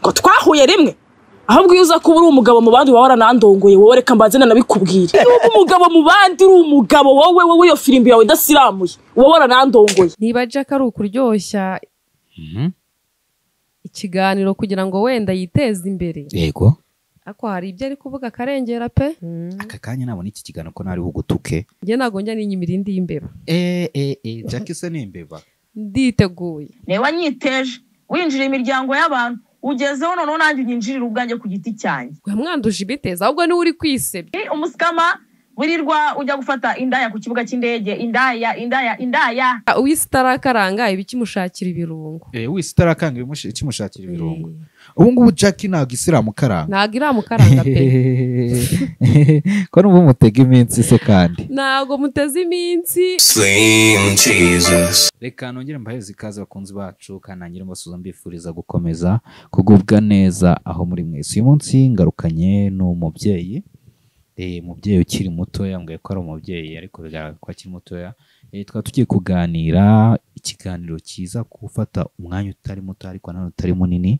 ngo twahuye rimwe ahubwo iyo uza kuba uri umugabo mu bandi waba waranandongoye wowe reka mbanze nanabikubwire niba uba umugabo mu bandi uri umugabo wowe wowe iyo firimbi yawe idasiramuye uba waranandongoye niba jack ari ukuryoshya ikiganiro kugira ngo wenda yiteze imbere yego ako hari ibyo ari kuvuga akarengera pe aka kanya nabona iki kiganiro ko ntari bugutuke njye ntabwo njya ninyimira indi y'imbeba eee eee jackie se ni imbeba nditeguye reba nyiteje winjira imiryango y'abantu ugezeho noneho nanjye unyinjirira ubwanjye ku giti cyanjye gwa mwanduje ibiteza ahubwo niwe uri kwisebya ni umusikama wirirwa ujya gufata indaya ku kibuga cy'indege indaya indaya indaya uwisi itarakaranga iba ikimushakira ibirungo eee wese itarakanga ibimushi- ikimushakira ibirungo ubu ngubu jackie ntabwo isiramu karanga ntabwo iramukaranga pe ko n'ubu mutega iminsi se kandi ntabwo muteze iminsi Sing Jesus. reka nongere mbahereze ikaze bakunzi bacu kandi nangire mbasuza mbifuriza gukomeza kugubwa neza aho muri mwese uyu munsi ngarukanye n'umubyeyi eh, umubyeyi ukiri mutoya mbwiye ko ari umubyeyi ariko bigaragara ko akiri mutoya Eh, twaba tugiye kuganira ikiganiro cyiza gufata umwanya utari muto ariko nanone utari munini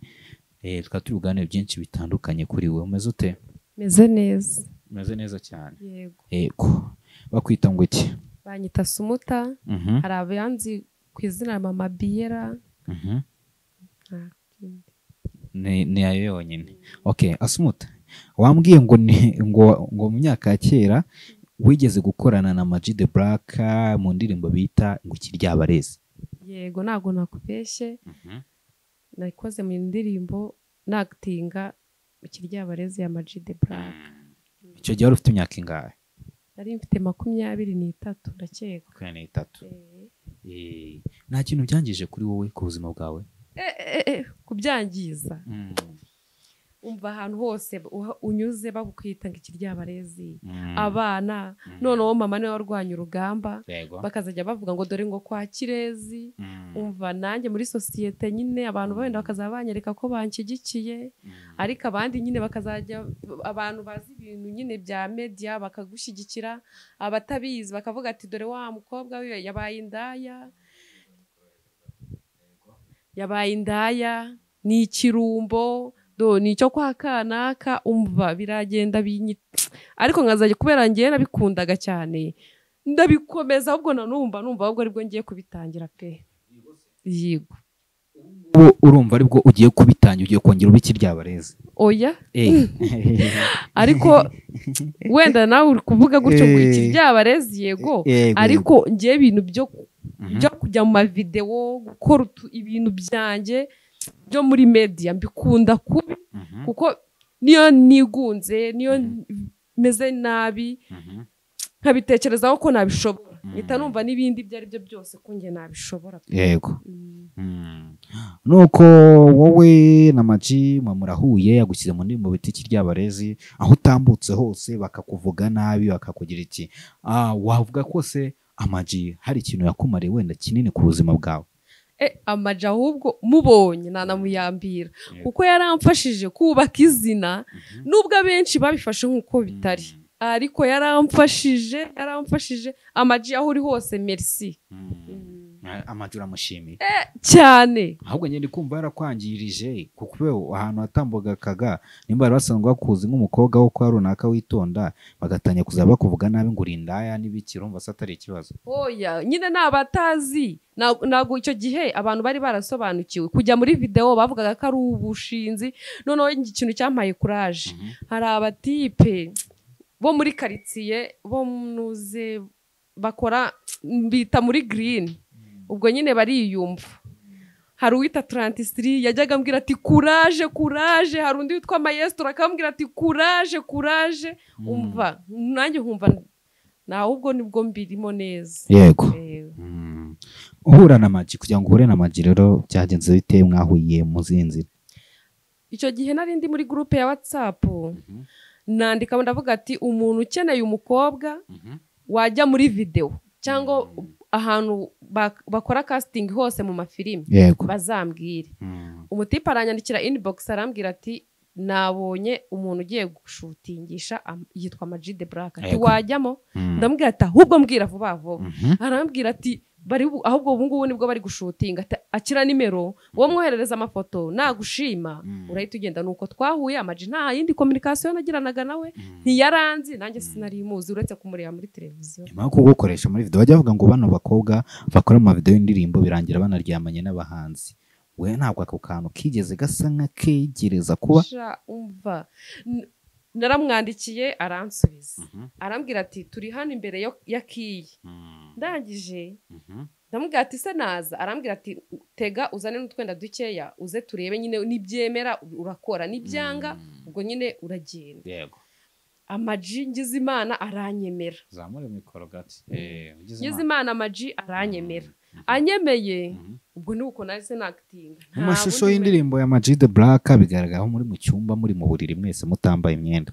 Eh, twaba turi kuganira byinshi bitandukanye kuri we umeze ute meze neza umeze neza cyane yego yego bakwita ngo iki banyita sumuta Mhm, hari abanzi ku izina mama biyera mhm. ni ni ayo yonyine ok asumuta wambwiye ngo ni ngo ngo mu myaka ya kera wigeze gukorana na Maji de Black mu ndirimbo bita ngo ikiryabarezi yego ntabwo nakubeshye nakoze mu ndirimbo nagitinga ikiryabarezi ya maji de burake icyo gihe wari ufite imyaka ingahe nari mfite makumyabiri n'itatu ndakeka makumyabiri n'itatu Eh, Eh, nta kintu byangije kuri wowe ku buzima bwawe eh, eh, eh, kubyangiza umva ahantu hose uha- unyuze bagukwita ngo ikiryabarezi Mm, abana mm, noneho mama niwe warwanya urugamba yego bakazajya bavuga ngo dore ngo kwa kirezi Mm, umva nanjye muri sosiyete nyine abantu wenda bakazaba banyereka ko banshyigikiye mm, ariko abandi nyine bakazajya abantu bazi ibintu nyine bya mediya bakagushyigikira abatabizi bakavuga ati dore wa mukobwa we yabaye indaya yabaye indaya ni ikirumbo do ni icyo kwa kanaka umva biragenda binyi- ariko nkazajya kubera ngewe nabikundaga cyane ndabikomeza ahubwo nanumva numva ahubwo aribwo ngiye kubitangira pe yego ubu urumva aribwo ugiye kubitangira ugiye kongera ube ikiryabarezi oya Eh. ariko wenda nawe uri kuvuga gutyo ngo iki Eh. ryabarezi yego Yego. ariko njyewe ibintu byo Mhm. byo kujya mu mavidewo gukora utu- ibintu byanjye byo muri media mbikunda kubi Mhm, kuko niyo nigunze niyo Mhm. meze nabi mhm. nkabitekerezaho ko nabishobora Mm. mpita numva n'ibindi ibyo ari byo byose ko njye nabishobora yego Mm. Mm. nuko wowe na maji mwe murahuye yagushyize mu ndirimbo bita ikiryabarezi aho utambutse hose bakakuvuga nabi bakakugira iki "Ah, wavuga kose amaji hari ikintu yakumariye wenda kinini ku buzima bwawe Eh, amaja ahubwo mubonye nanamuyambira Yego. kuko yaramfashije kubaka izina Mhm. nubwo abenshi babifashe nk'uko bitari ariko yaramfashije yaramfashije amaji aho uri hose merci Ah, amaji uramushimiye cyane ahubwo njye ndi kumva yarakwangirije kuko ubu ahantu hatambukakaga nimba bari basanzwe bakuzi nk'umukobwa wo kwa runaka witonda bagatangira kuzaba bakuvuga nabi ngo uri indaya n'ibiki urumva se atari ikibazo oya nyine ni abatazi Ntabwo- ntabwo icyo gihe abantu bari barasobanukiwe kujya muri videwo bavugaga ko ari ubushinzi noneho ikintu cyampaye kuraje hari abatipe bo muri karitsiye bo muze bakora bita muri girini ubwo nyine bariyumva hari uwita tarantisitiri yajyaga ambwira ati kuraje kuraje hari undi witwa mayesitoro akambwira ati kuraje kuraje umva nanjye nkumva nahubwo nibwo mbirimo neza yego Ewe. Mm. uhura na maji kugira ngo uhure na maji rero byagenze bite mwahuye muziye nzira icyo gihe nari ndi muri gurupe ya watsapu nandika ndavuga ati umuntu ukeneye umukobwa wajya muri videwo cyangwa ahantu bak- bakora kasitingi hose mu mafilimi yego bazambwire Mm. umutipe aranyandikira inibogisi arambwira ati nabonye umuntu ugiye gushutingisha am- yitwa majide buraka ati Yego. wajyamo Mm. ndamubwira ati ahubwo mbwira vuba vuba Mhm. arambwira ati bari bu- ahubwo ubu ngubu nibwo bari gushutinga ati- akira nimero wowe mwoherereza amafoto nagushima Mm. urahita ugenda nuko twahuye amaji nta yindi kominikasiyo nagiranaga nawe ntiyaranzi nanjye sinari muzi uretse kumureba muri televiziyo nyuma yo kugukoresha muri video bajya bavuga ngo bano bakobwa bakora mu mavidewo y'indirimbo birangira banaryamanye n'abahanzi we ntabwo ako kantu kigeze gasa nk'akegereza kuba Sha, umva N- naramwandikiye aransubiza arambwira ati turi hano imbere yo- ya kiyi ndangije ndamubwira ati se naza arambwira ati tega uzane n'utwenda dukeya uze turebe nyine nibyemera urakora nibyanga ubwo nyine uragenda yego amaji ngize imana aranyemera zamura mikoro gato ngize imana amaji aranyemera anyemeye ubwo ni uko nahise nakitinga mu mashusho y'indirimbo ya Ama G The Black bigaragara aho muri mu cyumba muri mu buriri mwese mutambaye imyenda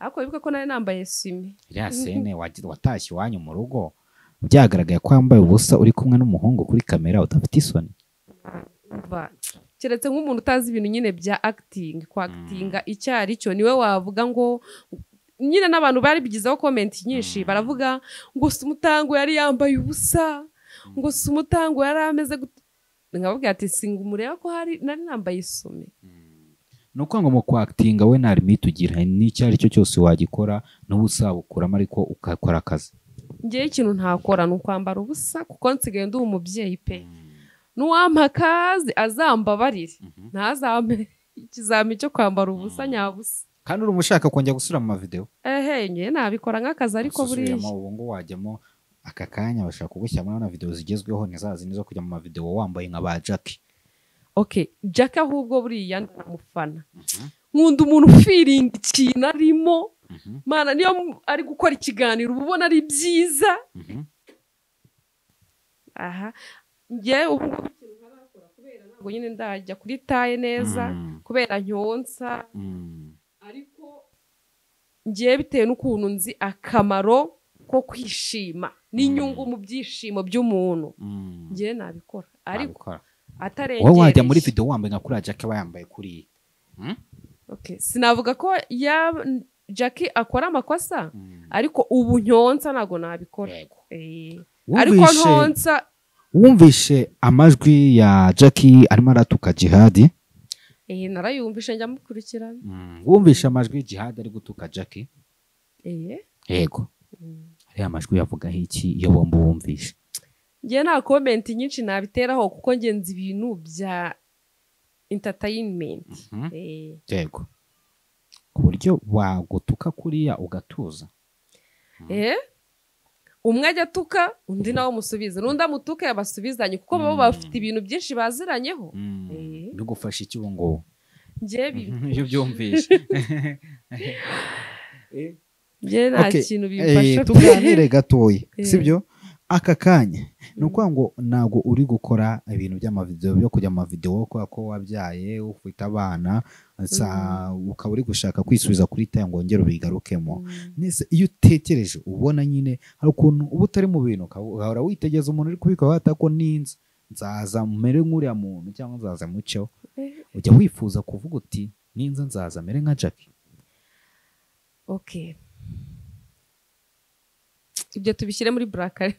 ariko wibuke ko nari nambaye simi iriya sene wagira- watashye iwanyu mu rugo byagaragaye ko wambaye ubusa uri kumwe n'umuhungu kuri kamera udafite isoni umva keretse nk'umuntu utazi ibintu nyine bya akitingi kwakitinga icyo ari cyo niwe wavuga ngo nyine n'abantu bari bigizeho komenti nyinshi baravuga ngo si umutango yari yambaye ubusa ngo si umutango yari ameze gute nkababwira ati singa umureba ko hari nari nambaye isume ni ukuvuga ngo mu kwakitinga we nta limite ugira n'icyo ari cyo cyose wagikora n'ubusabukuramo ariko ugakora akazi ngewe ikintu ntakora ni ukwambara ubusa kuko nsigaye ndi umubyeyi pe n'uwampa akazi azambabarire ntazampe ikizami cyo kwambara ubusa nyabusa kandi uri umushaka kongera gusura mu mavidewo ehe njye nabikora nk'akazi ariko buriya Usubiramo, ubu ngubu wajyamo aka kanya bashaka kugushyiramo na videwo zigezweho ntizazindi zo kujya mu mavidewo wambaye nka ba jackie okay jack ahubwo buriya ndamufana nkunda umuntu ufiringa ikintu arimo mana niyo mu- ari gukora ikiganiro uba ubona ari byiza aha njye ubu ngubu ikintu ntarakora kubera ntabwo nyine ndajya kuri taye neza kubera nyonsa ariko ngiye bitewe n'ukuntu nzi akamaro ko kwishima n'inyungu mu byishimo by'umuntu ngiye nabikora ariko Nabikora. atarengereje wowe wajya muri videwo wambaye nka kuriya jackie aba yambaye kuriya Okay, sinavuga ko ya Jackie akora amakosa ariko ubu nyonsa ntabwo nabikora Eh, ariko Wumvishe- ntonsha wumvishe amajwi ya jackie arimo aratuka jihadi eh, narayumvishe njya mukurikirana wumvishe amajwi jihadi ari gutuka jackie Eh, yego ariya majwi yavugaho iki iyo bombi wumvishe njye nta komenti nyinshi nabiteraho kuko ngenzi ibintu bya entertainment Eh, yego ku buryo wagutuka kuriya ugatuza eh, umwe ajya atuka undi nawe umusubiza n'undi amutuke abasubizanye kuko baba bafite ibintu byinshi baziranyeho Eh. bigufasha iki ubu ngubu njye bi- iyo byumvishe njye nta Okay, kintu Eh, bimfasha pe. tuganire gatoya Eh. sibyo aka kanya ni ukuvuga ngo ntabwo uri gukora ibintu by'amavidewo byo kujya mu mavidewo kubera ko wabyaye ufite abana sa ukaba uri gushaka kwisubiza kuri taya ngo wongere ubigarukemo nese iyo utekereje ubona nyine hari ukuntu uba utari mu bintu ukaba- ugahora witegeza umuntu uri kubikora wata ko ninze nzaza mere nk'uriya muntu cyangwa nzaza muceho Eh. ujya wifuza kuvuga uti ninze nzaza mere nka jackie okay ibyo tubishyire muri burakari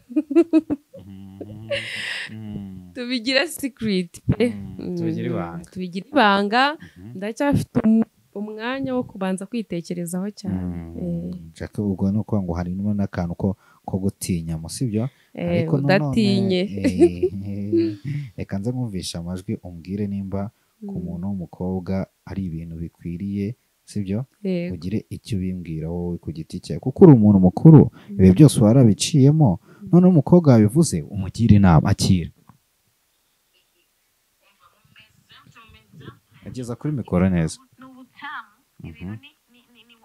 tubigire sikiriti pe Mm, tubigire Mm, ibanga. tubigire ibanga ndacyafite um- umwanya wo kubanza kwitekerezaho cyane Eh, jackie ubwo ni ukuvuga ngo harimo n'akantu ko ko gutinya mu sibyo eh, Ariko nanone, udatinye eh, reka nze mwumvishe amajwi umbwire nimba ku muntu w'umukobwa ari ibintu bikwiriye sibyo Yego. ugire icyo ubimbwira wowe ku giti cyawe kuko uri umuntu mukuru ibi byose warabiciyemo noneho umukobwa wabivuze umugire inama akira ageza kuri mikoro neza ni ubutamu ibintu ni ni- ni- ni- ni- ni-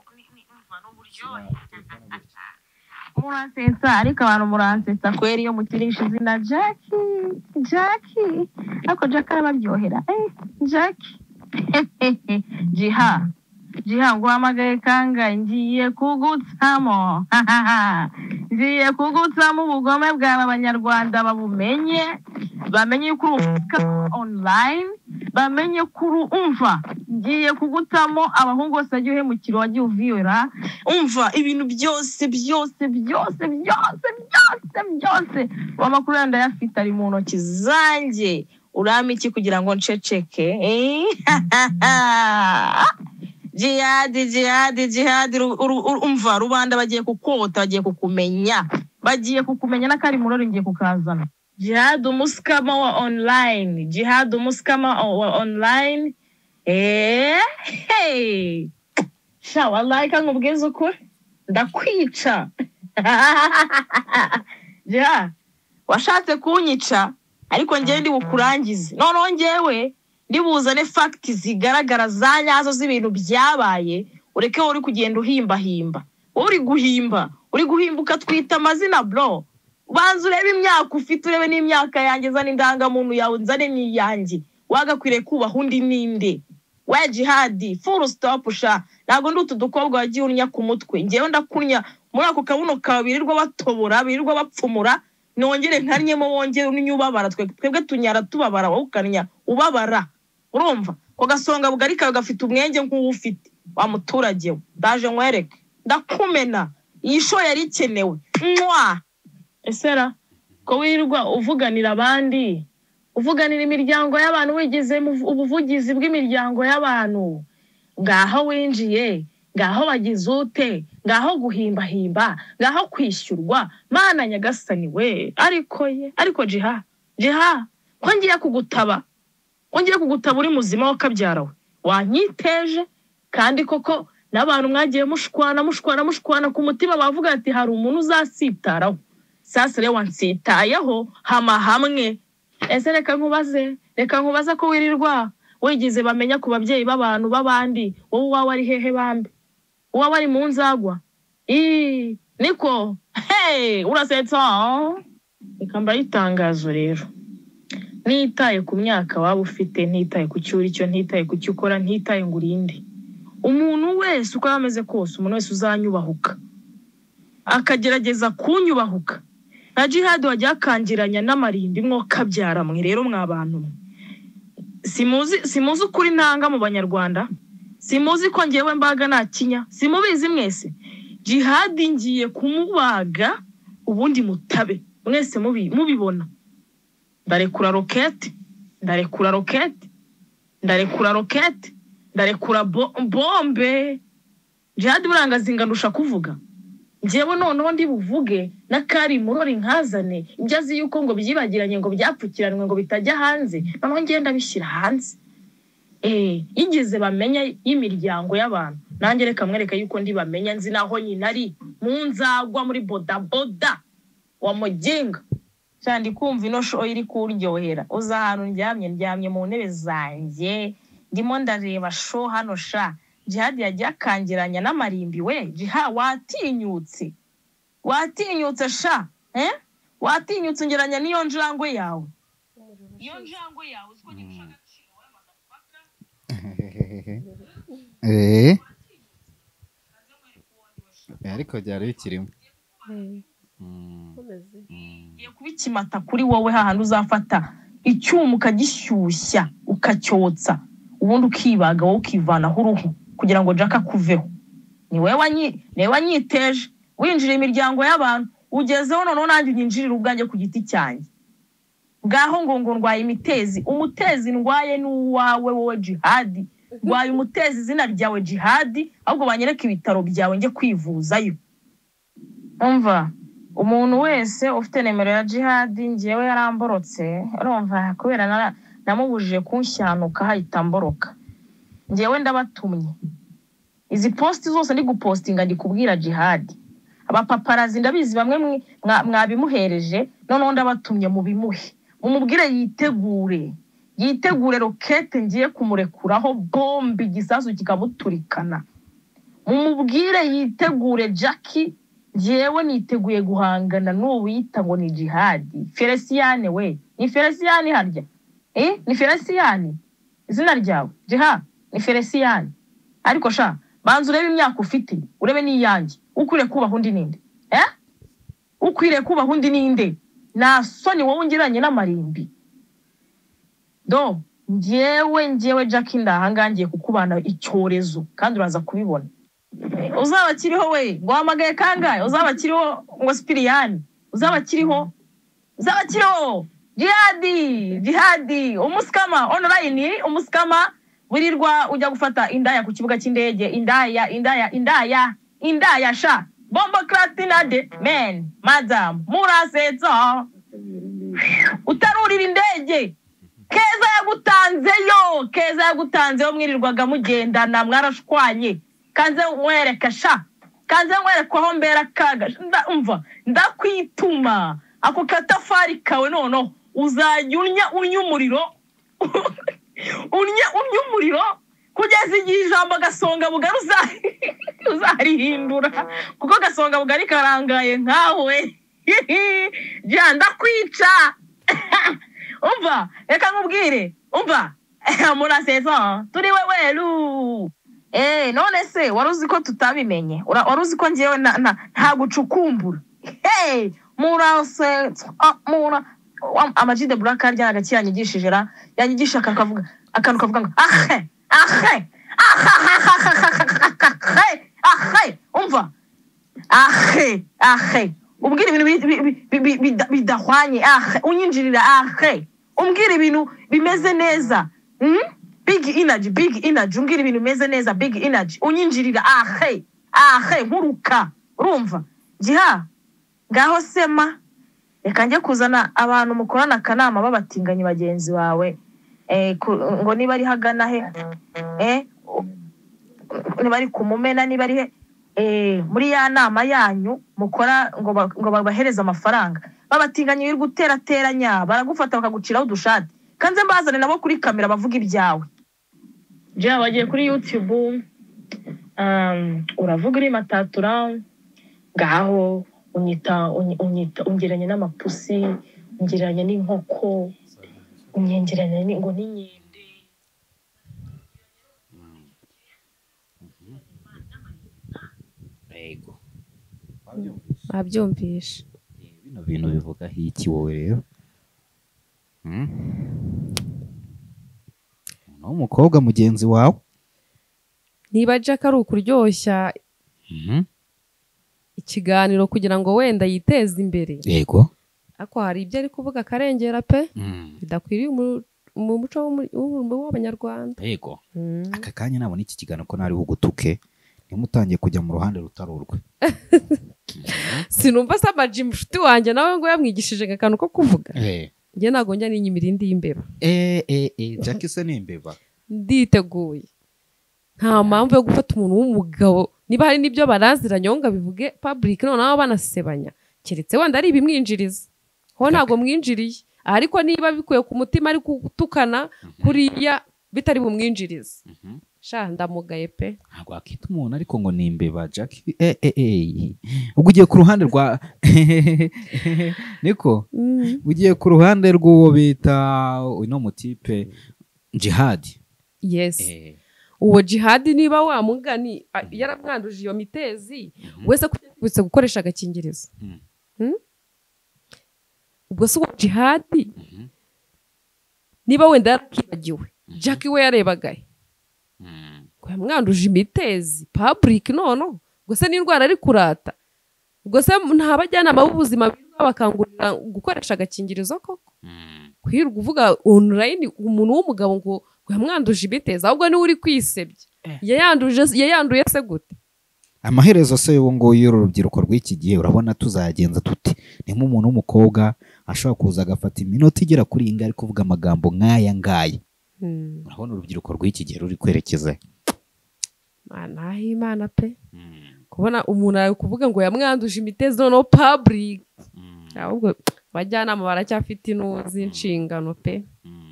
umva, ni uburyohe muransetsa ariko abantu muransetsa kweri iyo mukirisha izina jacki jacki ariko jack arabaryohera eh jack jiha jiha nguhamagaye kangahe ngiye kugutsamo ngiye kugutsamo ubugome bwawe abanyarwanda babumenye bamenye ko uri umufuka online bamenye ko uri umva ngiye kugutamo abahungu bose wagiye uhemukira wagiye uviyora umva ibintu byose byose byose byose byose byose byose uwo makuru yawe ndayafite ari mu ntoki zanjye urama iki kugira ngo nceceke Eh? jihadi jihadi jihadi ru- ru- ru- umva rubanda bagiye kukota bagiye kukumenya bagiye kukumenya n'akari murori ngiye kukazana jihadi umusikama wa online jihadi umusikama o- wa online eee hey. sha wallahi ka nkubwize ukuri ndakwica ja washatse kunyica ariko ngewe ndi bukurangize noneho ngewe ndibuzane fagiti zigaragara za nyazo z'ibintu byabaye ureke wowe uri kugenda uhimbahimba wowe uri guhimba uri guhimba ukatwita amazina bro banza urebe imyaka ufite urebe n'imyaka yanjye zana indangamuntu yawe nzane n'iyanjye wagakwiriye kubaha undi ninde we jihadi furu sitopu sha ntabwo ndi utu dukobwa wagiye unya ku mutwe ngewe ndakunya muri ako kabuno kawe birirwa batobora birirwa bapfumura nongere nkarnyemo wongere unye ubabara twe twebwe tunyara tubabara wowe ukarnya ubabara urumva ko gasonga bugari kawe gafite umwenge nk'uwo ufite wa muturage we ndaje nkwereke ndakumena iyi sho yari ikenewe mwa esera ko wirirwa uvuganira abandi uvuganira imiryango y'abantu wigize ubuvugizi bw'imiryango y'abantu ngaho winjiye ngaho wagize ute ngaho guhimbahimba ngaho kwishyurwa mana nyagasani we ariko ye ariko jiha jiha ko ngiye kugutaba ko ngiye kugutaba uri muzima w'akabyarawe wanyiteje kandi koko n'abantu mwagiye mushwana mushwana mushwana ku mutima bavuga ati hari umuntu uzasitaraho sasa rero wansitayeho hama hamwe ese reka nkubaze reka nkubaze ko wirirwa wigize bamenya ku babyeyi b'abantu b'abandi wowe uwawe ari hehe bambi uwawe ari mu nzagwa Ii, niko hey urasetsa reka mbaye itangazo rero ntitaye ku myaka waba ufite ntitaye ku cyo uri cyo ntitaye ku cyo ukora ntitaye ngo urinde umuntu wese uko yaba ameze kose umuntu wese uzanyubahuka akagerageza kunyubahuka na jihadi wajya akangiranya n'amarindi mwokabyara mwe rero mwa bantu mwe simuzi simuzi ukuri ntanga mu banyarwanda simuzi ko ngewe mbaga nta kinya simubizi mwese jihadi ngiye kumubaga ubundi mutabe mwese mubi- mubibona ndarekura roketi ndarekura roketi ndarekura roketi ndarekura bo- bombe jihadi buranga zingandusha kuvuga ngewe noneho ndi buvuge n'akari murori nkazane ibyo azi yuko ngo byibagiranye ngo byapfukiranwe ngo bitajya hanze noneho ngenda bishyira hanze Eh, yigeze bamenya y'imiryango y'abantu nanjye reka mwereka yuko ndi bamenya nzi naho nyina ari mu nzagwa muri bodaboda wa muginga cyane ndi kumva ino show iri kuryohera uza ahantu ndyamye ndyamye mu ntebe zanjye ndimo ndareba show hano sha jihadi yagiye akangiranya n'amarimbi we jiha watinyutse watinyutse sha eh? watinyutse ungeranya n'iyo njangwe yawe iyo njangwe yawe uziko nirusha agaciro we motherfucker. Eh. Eh, ariko byari bikirimo Mm, mm. ngiye kubikimata kuri wowe hahandi uzafata icyuma ukagishyushya ukacyotsa ubundi ukibaga wowe ukivanaho uruhu kugira ngo jaka akuveho ni wowe wanyi- ni wowe wanyiteje winjira imiryango y'abantu ugezeho noneho nanjye unyinjirira ubwanjye ku giti cyanjye bwaho ngo ngo ndwaye imitezi umutezi ndwaye ni uwawe wowe jihadi ndwaye umutezi izina ryawe jihadi ahubwo banyereke ibitaro byawe njye kwivuzayo umva umuntu wese ufite nimero ya jihadi ngewe yaramborotse urumva kubera nara- namubujije kunshyanuka hahita mboroka ngewe ndabatumye izi posti zose ndi gupostinga ndi kubwira jihadi abapaparazi ndabizi bamwe mwi- mwa- mwabimuhereje noneho ndabatumye mubimuhe mumubwire yitegure yitegure rokete ngiye kumurekuraho bombe igisasu kikamuturikana mumubwire yitegure jacki njyewe niteguye guhangana n'uwita ngo ni jihadi feresiyane we ni feresiyane harya eh ni feresiyane izina ryawe jiha ni feresiyane ariko sha banza urebe imyaka ufite urebe n'iyanjye ukwiriye kubaha undi ninde eh ukwiriye kubaha undi ninde nta soni wowe ungereranye n'amarimbi do njyewe njyewe jack ndahanga ngiye kukubana icyorezo kandi uraza kubibona uzaba akiriho we ngo wahamagaye kangahe uzaba akiriho ngo sipiriyani uzaba akiriho uzaba akiriho jihadi jihadi umusikama onorayini umusikama wirirwa ujya gufata indaya ku kibuga cy'indege indaya indaya indaya indaya sha bombo kratinade men madamu murasetsa utarurira indege keza yagutanzeyo keza yagutanzeyo mwirirwaga mugendana mwarashwanye kanze nkwereka sha kanze nkwereka aho mbera kaga nda- umva ndakwituma ako katafari kawe noneho uzajya unya unya umuriro unya unya umuriro kugeza igihe ijambo gasonga bugari uza- uzarihindura kuko gasonga bugari karangaye nkawe jya ndakwica umva reka nkubwire umva murasetsa turi we weru Eh, none se wari uzi ko tutabimenye Ura- wari uzi ko ngewe na- na- nta gucukumbura hey, murasetsa ah, mura Wa- amaji de buraka harya hagati yanyigishije ra yanyigisha akantu kavuga akantu kavuga ngo ahe ahe ahe ahe umva ahe ahe umbwira ibintu bi- bi- bi- bi- bi- bida- bidahwanye ahe unyinjirira ahe umbwira ibintu bimeze neza hmm? big energy big energy umbwira ibintu bimeze neza big energy unyinjirira ahe ahe nkuruka urumva giha ngaho sema reka njye kuzana abantu mukorana akanama b'abatinganyi bagenzi bawe eh, ku- ngo niba ari hagana he eh, u- niba ari ku mumena niba ari he eh, muri ya nama yanyu mukora ngo ba- ngo babahereze amafaranga babatinganyi biri guterateranya baragufata bakaguciraho udushati kanze mbazane nabo kuri kamera bavuga ibyawe jya bagiye kuri youtube um, uravuga uri matatura ngaho unyita uny- unyita ungeranya n'amapusi ungeranya n'inkoko unyengeranya ni- ngo n'inkende yego abyumvishe bino bintu bivugaho iki wowe rero Hmm? umuntu w'umukobwa mugenzi wawe niba jack ari ukuryoshya Mhm. ikiganiro kugira ngo wenda yiteze imbere yego ariko hari ibyo ari kuvuga akarengera pe Hmm. bidakwiriye umu- mu muco w'umu- w'umu- w'abanyarwanda yego Mm. aka kanya nabona iki kiganiro ko nari bugutuke ntimutangiye kujya mu ruhande rutari urwe sinumva se amaji inshuti wanjye nawe ngo yamwigishije akantu ko kuvuga Eh, njye ntabwo njya ninyimira indi y'imbeba eh, eh, eh, Jack se ni imbeba nditeguye nta mpamvu yo gufata umuntu w'umugabo niba hari n'ibyo baraziranye wowe ngo abivuge public noneho banasebanya keretse wenda ari ibimwinjiriza ho ntabwo mwinjiriye ariko niba bikuye ku mutima ari gutukana kuriya bitari bumwinjirize Mhm. sha ndamugaye pe ntabwo wakita umuntu ariko ngo ni imbeba Jack eh, eh, eh. ubwo ugiye ku ruhande rwa niko ugiye ku ruhande rw'uwo bita uno mutipe jihadi yes Eh, uwo jihadi niba wamugani a- yaramwanduje iyo mitezi mhm. wese kubitse gukoresha agakingirizo Mm. Hmm? ubwo si uwo jihadi Mhm. niba wenda yarakibagiwe jack we yarebaga he? Mm. ngo yamwanduje imitezi public nono ubwo se n'indwara ari kurata ubwo se nta bajyanama b'ubuzima birirwa bakangurira gukoresha agakingirizo koko Mm. kwirirwa uvuga online umuntu w'umugabo ngo ngo yamwanduje imitezi ahubwo niwe uri kwisebya yayanduje yayanduye se gute amaherezo se ubu ngubu y'uru rubyiruko rw'iki gihe urabona tuzagenza tuti niba umuntu w'umukobwa ashobora kuza agafata iminota igera kuri iyi ngari kuvuga amagambo nk'aya ngaya urabona urubyiruko rw'iki gihe ruri kwerekeza he? mana ah'imana pe kubona umuntu ari kuvuga ngo yamwanduje imitezi noneho public ahubwo abajyanama baracyafite inu z'inshingano pe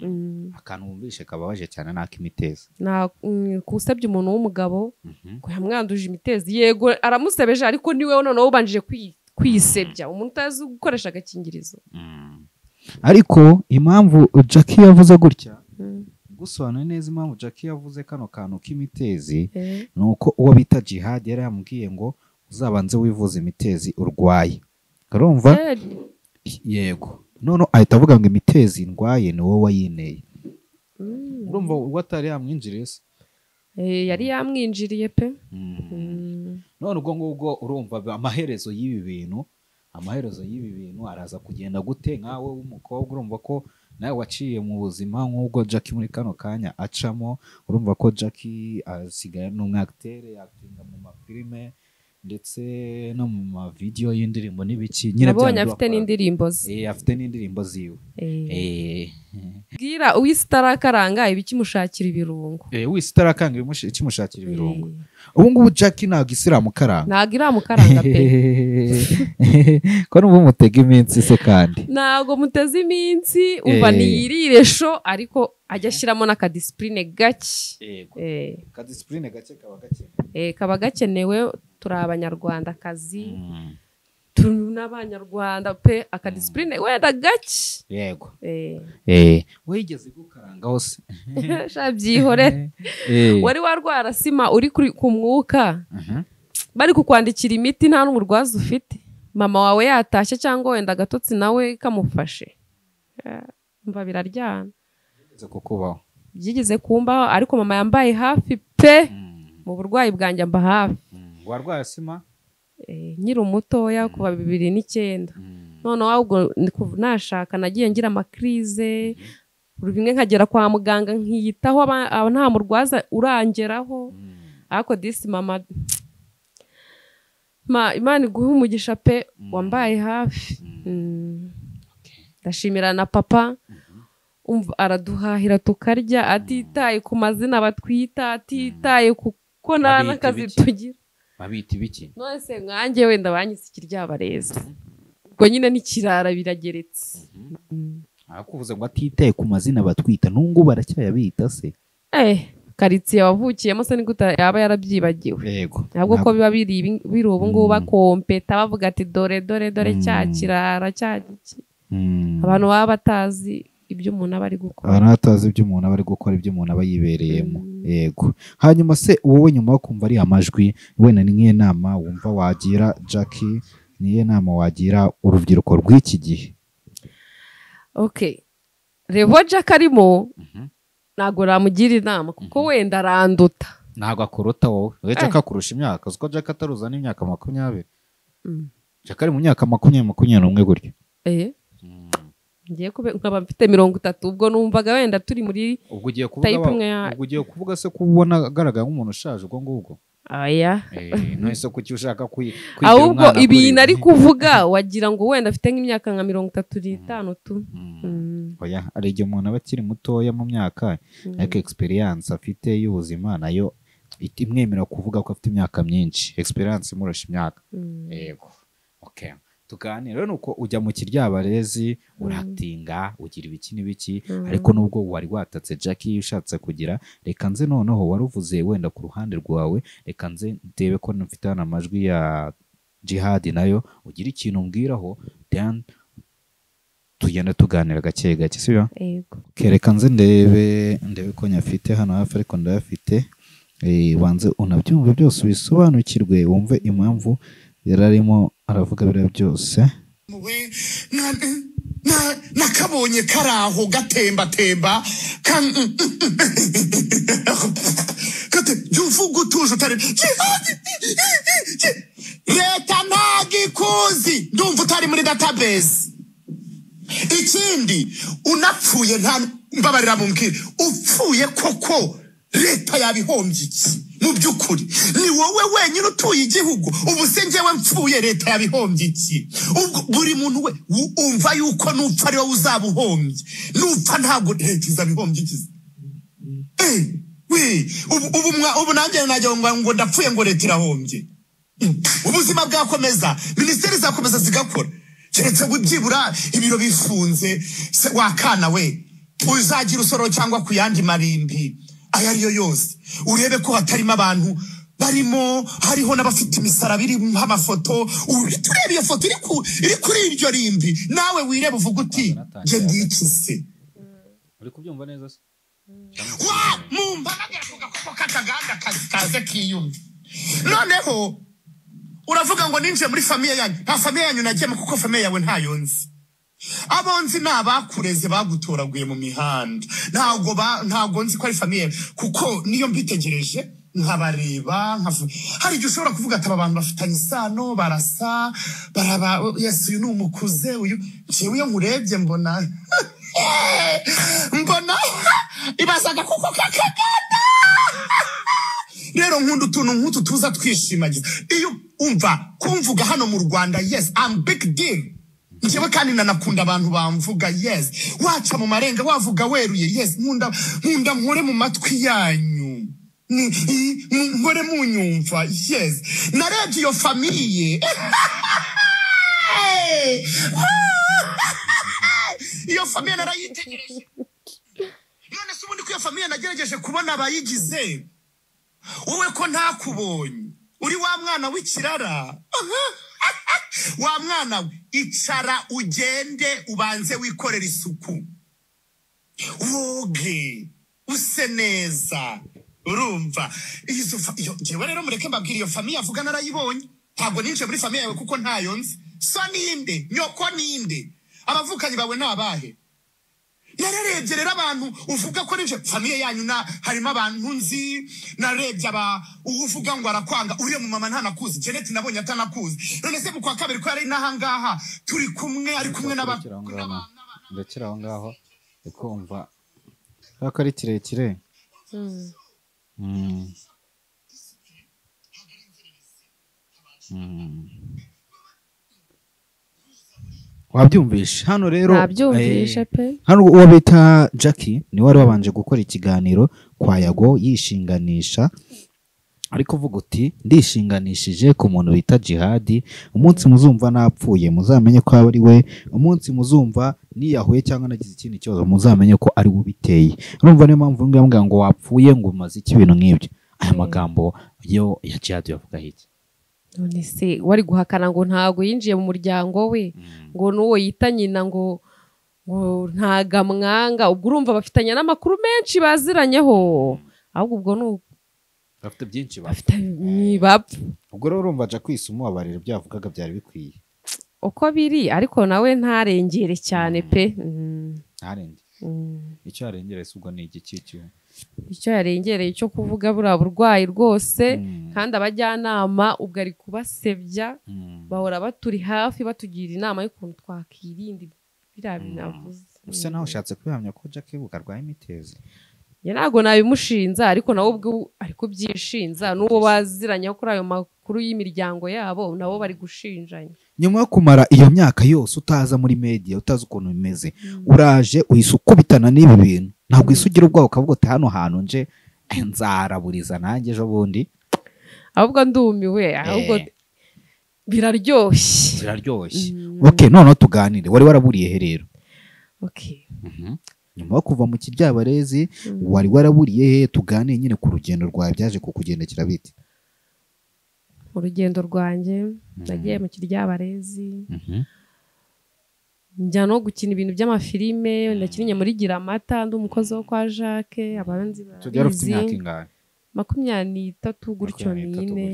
Mm. akantu wumvishe kababaje cyane ni ak'imitezi Nta- mm, kusebya umuntu w'umugabo ngo yamwanduje imitezi yego aramusebeje ariko niwe noneho ubanjije kwi- kwisebya umuntu utazi gukoresha agakingirizo ariko impamvu jackie yavuze gutya gusobanura neza impamvu jackie yavuze kano kantu k'imitezi Eh, ni uko uwo bita jihadi yari yamubwiye ngo uzabanze wivuze imitezi urwaye urumva eh, yego none ahita avuga ngo imitezi ndwaye ni wowe wayineye mm. urumva ubwo atari yamwinjiriye se Eh, yari yamwinjiriye pe none ubwo ngubwo urumva amaherezo y'ibi bintu amaherezo y'ibi bintu araza kugenda gute nkawe w'umukobwa urumva ko nawe waciye mu buzima nk'ubwo Jackie muri kano kanya acamo urumva ko Jackie asigaye ni umwakitere yakitinda mu mafilime ndetse no mu mavidewo y'indirimbo n'ibiki nyine nabonye byanduba afite akora- n'indirimbo ze Eh, afite n'indirimbo ziwe Eh, bwira uwisi itarakaranga iba ikimushakira ibirungo eh, wese itarakanga ibimushi- ikimushakira ibirungo ubu ngubu Jackie ntabwo isiramu karanga ntabwo iramukaranga pe ko n'ubu mutega iminsi se kandi ntabwo muteze iminsi umva Eh. niyirire sho ariko ajya ashyiramo n'akadisipurine gake Eh, kadisipurine gake kaba gakenewe eh, kaba gakenewe turi abanyarwandakazi turi n'abanyarwanda pe akadisipurine wenda gake yego Eh, wigeze gukaranga hose sha byihore wari warwara sima uri kuri- ku mwuka bari kukwandikira imiti nta n'umurwaza ufite mama wawe yatashye cyangwa wenda agatotsi nawe kamufashe Eh, umva biraryana kukubaho byigeze kumbaho ariko mama yambaye hafi pe mu burwayi bwanjye amba hafi warwaye sima Eh, nkiri umutoya kuva bibiri n'icyenda noneho ahubwo ni kuv- nashaka nagiye ngira amakirize bimwe nkagera kwa muganga nkiyitaho aba- aba nta murwaza urangeraho ariko disi mama Ma, imana iguhe umugisha pe wambaye hafi Mm. ndashimira na papa umva araduhahira tukarya atitaye ku mazina batwita atitaye ku ko nta Babita n'akazi ibiki? tugira babita ibiki none se mwanjye wenda banyise ikiryabarezi ubwo nyine n'ikirara birageretse Mm. arakuvuze ngo atitaye ku mazina batwita n'ubwo baracyayabita se eh karitsiye wavukiyemo se nigute yaba yarabyibagiwe yego ntabwo ko biba biri ibi- biri ubu ngubu Mm. bakompeta bavuga ati dore dore dore cya Mm. kirara cya giki abantu baba batazi ibyo umuntu aba ari gukora abantu batazi ibyo umuntu aba ari gukora ibyo umuntu aba yibereyemo Mm. yego hanyuma se wowe nyuma yo kumva ari amajwi wenda ni nk'iyo nama wumva wagira Jackie niyo nama wagira urubyiruko rw'iki gihe okay revo jack arimo Mhm. ntabwo namugira inama kuko wenda aranduta ntabwo akuruta wowe wowe Eh. Jackie akurusha imyaka uzi ko Jackie ataruza n'imyaka makumyabiri Mm. Jackie ari mu myaka makumyabiri makumyabiri n'umwe gutyo eh ngiye kube nkaba mfite mirongo itatu ubwo numvaga wenda turi muri ubwo ugiye kuvuga Type wa- imwe ya- ubwo ugiye kuvuga se ko ubona agaragara nk'umuntu ushaje ubwo ngubwo aya none se kuki ushaka kwi- kwigira ahubwo umwana ibintu kuri- ari kuvuga wagira ngo wenda afite nk'imyaka nka mirongo itatu n'itanu tu Mm. Mm. Oya, hari igihe umuntu aba akiri mutoya mu myaka Mm. ariko experience afite y'ubuzima nayo it- imwemerera kuvuga ko afite imyaka myinshi experience imurusha imyaka Mm. yego okay tuganire rero nuko ujya mu kiryabarezi uratinga ugira ibiki n'ibiki Mm. ariko nubwo wari watatse Jackie iyo ushatse kugira reka nze noneho waruvuze wenda ku ruhande rwawe reka nze ndebe ko mfite hano amajwi ya jihadi nayo ugira ikintu umbwiraho then tugenda tuganira gake gake sibyo yego kereka nze ndebe ndebe ko nyafite hano hafi ariko ndayafite Eh, banze unabyumve byose ubisobanukirwe wumve impamvu yari arimo aravuga biriya byose we na- na- nakabonye kari aho gatembatemba ka- Gate- jya uvuga utuje utari leta ntabwo ikuzi ndumva utari muri database ikindi unapfuye nta mbabarira mubwire upfuye koko leta yabihombye iki mu by'ukuri ni wowe wenyine utuye igihugu ubu se njyewe mpfuye leta yabihombye iki ubwo buri muntu we u- umva yuko n'upfa ari wowe uzaba uhombye n'upfa ntabwo leta izabihombye iki se? Eh, we ubu ubu mwa- ubu nanjye najya ngo ngo ndapfuye ngo leta irahombye ubuzima bwakomeza minisiteri zakomeza zigakora keretse bu- byibura ibiro bifunze se wakana we uzagira usoro cyangwa ku yandi marimbi ayo ariyo yose urebe ko hatarimo abantu barimo hariho n'abafite imisaraba irimo amafoto uhita ureba iyo foto iri ku- iri kuri iryo rimbi nawe wireba uvuga uti njye ndikize uri kubyumva neza se wa mumba nagerakuga kuko kakaganda kazi kaze kiyumva noneho uravuga ngo ninjiye muri famiye yanyu nta famiye yanyu nagiyemo kuko famiye yawe ntayo nzi abonzi ni abakureze bagutoraguye mu mihanda ntabwo ba- ntabwo nzi ko ari famiye kuko niyo mbitegereje nkabareba nkavu- hari igihe ushobora kuvuga ati aba bantu bafitanye isano barasa baraba yesi uyu ni umukuze uyu njyewe iyo nkurebye mbona mbona ibazaga kuko kakagana rero nkunda utuntu nk'utu tuza twishimagiza iyo umva kumvuga hano mu rwanda yes am big deal njyewe kandi nanakunda abantu bamvuga yes waca mu marenga wavuga weruye yes nkunda nkunda nkore mu matwi yanyu Ni- i- mu- nkore munyumva yes narebye iyo famiye iyo famiye narayitegereje none se ubundi ko iyo famiye nagerageje kubona abayigize wowe ko ntakubonye uri wa mwana w'ikirara wa mwana we icara ugende ubanze wikorera isuku woge use neza urumva izo fa- iyo- njyewe rero mureke mbabwira iyo famiye avuga narayibonye ntabwo ninjiye muri famiye yawe kuko ntayo nzi so ninde nyoko ninde abavukanyi bawe ni abahe nararebye rero abantu uvuga ko ninje famiye yanyu na harimo abantu nzi narebye aba uvuga ngo arakwanga uriya mu mama ntanakuzi Janet nabonye atanakuzi none se mu kwa kabiri ko yari naha ngaha turi kumwe ari kumwe n'aba ndakira aho ngaho ndakira aho ngaho ndi kumva kubera ko ari kirekire Mm. Mm. Mm. wabyumvishe hano rero nabyumvishe eh, pe hano uwo bita jackie niwe wari wabanje gukora ikiganiro kwa yago yishinganisha ariko uvuga uti ndishinganishije ku muntu bita jihadi umunsi muzumva napfuye muzamenye ko aba ari we umunsi muzumva niyahuye cyangwa nagize ikindi kibazo muzamenye ko ari we ubiteye urumva niyo mpamvu nguyu yambwira ngo wapfuye ngo umaze iki ibintu nk'ibyo aya magambo yo ya jihadi yavuga hirya none se wari guhakana ngo ntago yinjiye mu muryango we ngo n'uwo yita nyina ngo ngo ntago amwanga ubwo urumva bafitanye n'amakuru menshi baziranyeho ahubwo ubwo ni ubu- bafite byinshi bafite ni bapfa ubwo rero urumva jya kwisa umubabarira ibyo yavugaga byari bikwiye uko biri ariko nawe ntarengere cyane pe Mm. ntarenge Mm. icyo yarengera ese ubwo ni igiki cyuma icyo yarengereye cyo kuvuga buriya burwayi rwose Mm. kandi abajyanama ubwo ari kubasebya bahora baturi hafi batugira inama y'ukuntu twakirinda biriya bintu avuze usa naho ushatse kubihamya ko jack buka arwaye imitezi njye ntabwo nabimushinza ariko nawe ubwo ari kubyishinza n'uwo baziranye kuri ayo makuru y'imiryango yabo nabo bari gushinjanya nyuma yo kumara iyo myaka yose utaza muri media utazi ukuntu bimeze uraje uhise ukubitana n'ibi bintu ntabwo uhise ugira ubwoba ukavuga uti hano hantu nje eh, nzaraburiza nanjye ejo bundi ahubwo ndumiwe ahubwo Eh. biraryoshye ziraryoshye Mm. ok noneho tuganire wari waraburiye he rero Okay. nyuma yo kuva mu kiryabarezi wari waraburiye he tuganire nyine ku rugendo rwawe byaje kukugendekera bite urugendo rwanjye nagiye mu kiryabarezi njya no gukina ibintu by'amafilime nakinnye muri gira amata ndi umukozi wo kwa jacques abanzi tubyara ufite barabizi imyaka ingana makumyabiri n'itatu gutyo n'ine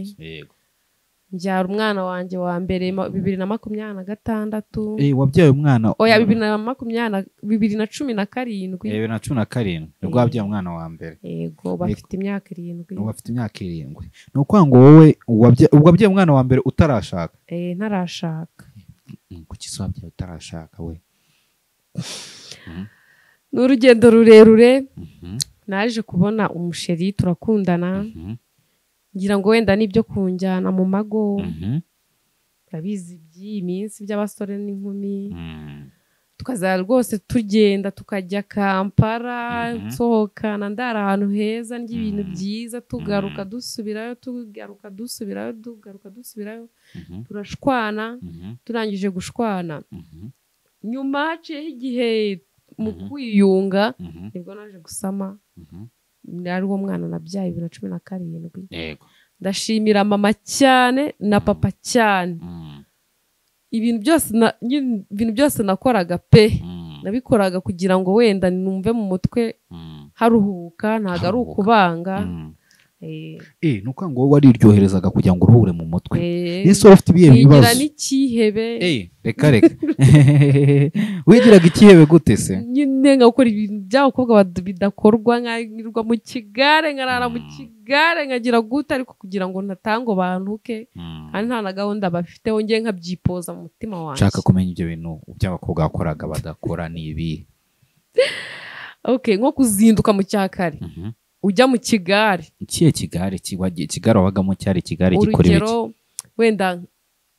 mbyara umwana wanjye wa mbere ma- bibiri na makumyabiri na gatandatu wabyaye umwana oya bibiri na makumyabiri na- bibiri na cumi na karindwi bibiri na cumi na karindwi nibwo Eh. wabyaye umwana wa mbere yego bafite imyaka irindwi ubu afite imyaka irindwi ni ukuvuga ngo wowe wabya- wabyaye umwana wa mbere utarashaka Eh, ntarashaka kuki se wabyaye utarashaka we ni urugendo rurerure naje kubona umusheri turakundana ngira ngo wenda n'ibyo kunjyana mu mago turabizi by'iyi minsi by'abasore n'inkumi tukaza rwose tugenda tukajya kampara Mhm. nsohokana ndara ahantu heza ndya ibintu Mhm. byiza tugaruka dusubirayo tugaruka dusubirayo tugaruka dusubirayo turashwana turangije gushwana nyuma haciyeho igihe mu Mhm. kwiyunga nibwo naje gusama ari wo mwana nabyaye bibiri na cumi na karindwi yego ndashimira mama cyane na papa cyane ibintu byose na- nyine ibintu byose nakoraga pe nabikoraga kugira ngo wenda numve mu mutwe haruhuka ntabwo ari Haruhuka. ukubanga Eh, eh ni ukuvuga ngo wowe wariryoherezaga kugira ngo uruhure mu mutwe eh. ese wari ufite ibihe nkigira bibazo n'ikihebe eh reka reka wigiraga ikihebe gute se nyine nkakora ibintu by'abakobwa bad- bidakorwa nkanyurwa mu kigare nkarara mu Mm. kigare nkagira gute ariko kugira ngo ntatange bantuke kandi nta na gahunda bafiteho njye nkabyipoza mu mutima wanjye nshaka kumenya ibyo bintu by'abakobwa bakoraga badakora ni ibi okay nko kuzinduka mu cyakare ujya mu kigare ikihe kigare kiwagiye kigare wabagamo cyari ikigare gikora ibiki urugero wenda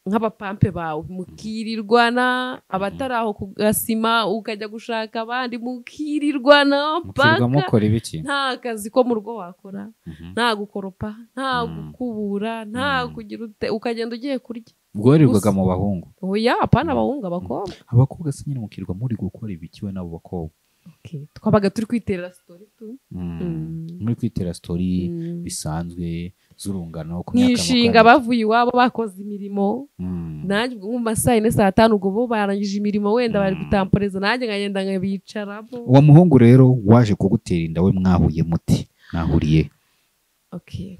nk'abapampe bawe mukirirwana abatari aho ku gasima ukajya gushaka abandi mukirirwana mukirwa paka mukora ibiki nta kazi ko mu rugo wakora Mhm. nta gukoropa nta Mm. gukubura nta Mm. kugira ute ukagenda ugiye kurya bworirwaga gusa- mu bahungu oya apana Mm. abahungu abakobwa abakobwa se nyine mukirwa muri gukora ibiki we n'abo bakobwa Okay, twabaga turi kwiterera sitori tu Mm. Mm. muri kwitera sitori Mm. bisanzwe z'urungano ku myaka nkishinga makumyabiri. bavuye iwabo bakoze imirimo Mm. nanjye ubwo nko mu masaha yine saa tanu ubwo bo barangije imirimo wenda bari Mm. gutamporeza nanjye nkagenda nkabicaramo uwo muhungu rero waje kugutera inda we mwahuye muti mwahuriye Okay,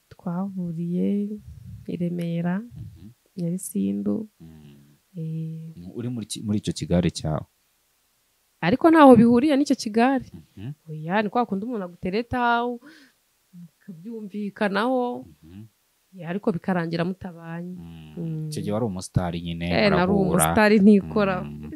twahuriye i remera nyabisindu eh, uri muri ki- muri icyo kigare cyawe ariko ntaho bihuriye n'icyo kigare oya ni kwa kundi umuntu agutereta mukabyumvikanaho ya, ariko bikarangira mutabanye Mm. icyo gihe wari umusitari nyine Eh, nari murahura. umusitari ntikora Mm.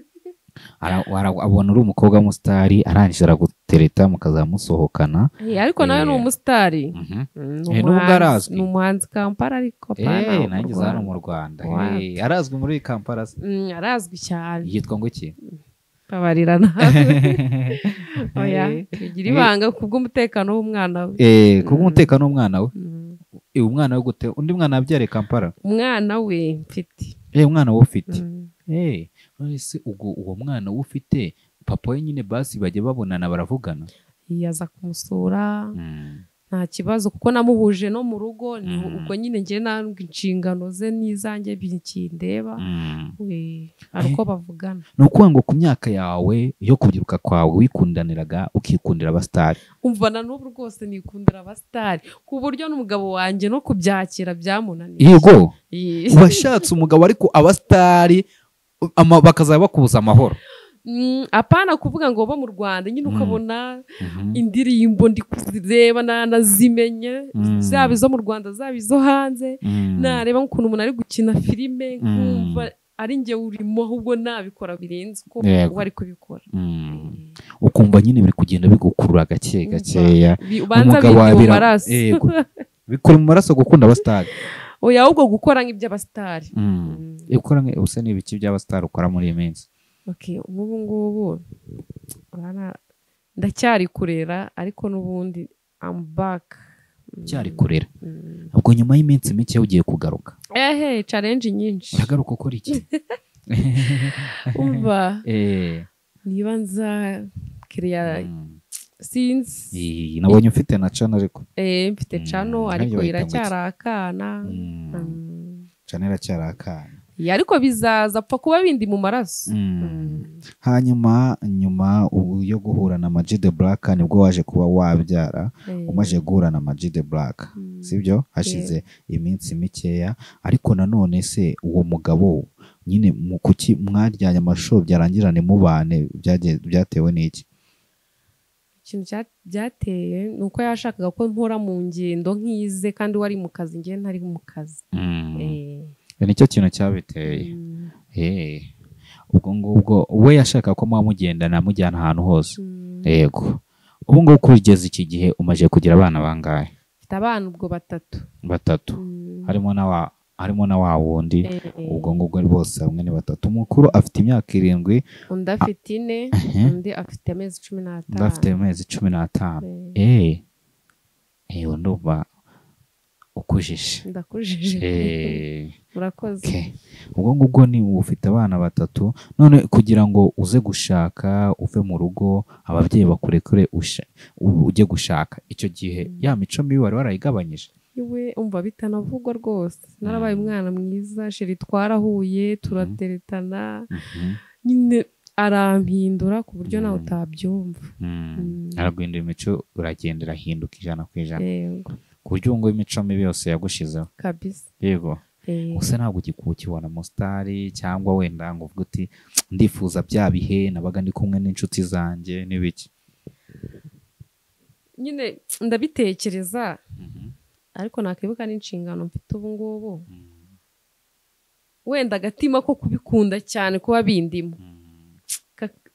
Ara- ara- abona uri umukobwa w'umusitari arangije aragutereta mukazamusohokana Eh, ariko nawe ni Eh. umusitari Mm, ni Eh, n'ubwo umuhanzi- arazwi. ni umuhanzi kampala ariko apana Eh, wo mu nanjye hano Rwanda. mu rwanda Wow. Eh, arazwi muri kampala se. Mm, arazwi cyane yitwa ngo iki babarira nawe oya Eh, tugira Eh. ibanga kubw'umutekano w'umwana we eh, kubw'umutekano w'umwana we Mm. Eh, umwana we gute undi mwana yabyariye kampala umwana we mfite Eh, umwana wowe ufite Mm. Eh, none se ubwo uwo mwana we ufite papa we nyine basi bajya babonana baravugana yaza kumusura nta kibazo kuko namuhuje no mu rugo ni Mm. ubwo nyine njye ntabwo inshingano ze n'izanjye bikindeba We, hari uko bavugana ni ukuvuga ngo ku myaka yawe yo kubyiruka kwawe wikundaniraga ukikundira abasitari umva na n'ubu rwose nikundira abasitari ku buryo n'umugabo wanjye no kubyakira byamunaniye yego Ye. washatse umugabo ariko abasitari ama- bakazaba bakubuza amahoro Mm, apana kuvuga ngo bo mu rwanda nyine Mm. ukabona indirimbo ndi kuzireba na- nazimenye Mm. zaba izo mu rwanda zaba izo hanze Mm. nareba nk'ukuntu umuntu ari gukina filime Mm. nkumva ari njye urimo ahubwo nabikora birenze uko Yego. uba ari kubikora Mm. ukumva nyine biri kugenda bigukurura gake gakeya Bi- ubanza Umugabo bindi mu wabira- maraso Yego. bikura mu maraso gukunda abasitari oya ahubwo gukora nk'iby'abasitari Mm. Eh, ukora nka- usa n'ibiki by'abasitari ukora muri iyi minsi Okay, nk'ubu ngubu urabona ndacyari kurera ariko n'ubundi I'm back Mm. cyari kurera Mm. ubwo nyuma y'iminsi mike ugiye kugaruka ehe challenge nyinshi uragaruka ukora iki umva Eh, niba nza kiriya mm. sinzi Iyi, nabonye ufite na cana ariko eh, mfite Mm, cano nanjye ariko bahita iracyari akana Mm, Mm. cana iracyari akana Ya, ariko bizaza apfa kuba bindi mu maraso Mm. Mm. hanyuma nyuma ubu yo guhura na Ama G The Black nibwo waje kuba wabyara Eh, umaze guhura na Ama G The Black Mm. sibyo hashize iminsi mikeya ariko nanone se uwo mugabo nyine mu kuki mwaryanye amasho byarangirane mubane byagiye- byatewe n'iki ikintu cya- byateye ni uko yashakaga ko mpora mu ngendo nk'ize kandi wari mu kazi njye ntari mu kazi Eh, nicyo kintu cyabiteye mm, Eh, ubwo ngubwo we yashaka ko muba mugendana mujyana ahantu hose mm. yego ubu ngubu kugeza iki gihe umaze kugira abana bangahe mfite abana ubwo batatu batatu Mm, harimo na wa harimo na wa wundi eh, eh. ubwo ngubwo ari bose hamwe ni batatu umukuru afite imyaka irindwi undi afite ine ehe, undi afite amezi cumi undi afite n'atanu amezi cumi n'atanu Eh, eee eee ndumva ukujije ndakujije eee urakoze Okay. ubwo ngubwo ni ufite abana batatu none kugira ngo uze gushaka uve mu rugo ababyeyi bakurekure usha- u- ujye gushaka icyo gihe ya mico mibi wari warayigabanyije iwe umva bitanavugwa rwose narabaye umwana mwiza sheri twarahuye turateretana nyine arampindura ku buryo nawe Mm. utabyumva Mm. Mm. araguhindura imico uragenda irahinduka ijana ku ijana yego ku buryo ubu ngubu imico mibi yose yagushizeho kabisa yego Eh, gusa ntabwo ukibona musitari cyangwa wenda ngo uvuge uti ndifuza bya bihe nabaga ndi kumwe n'inshuti zanjye n'ibiki nyine ndabitekereza ariko nakwibuka n'inshingano mfite ubu ngubu wenda agatima ko kubikunda cyane kuba bindimo Kaka-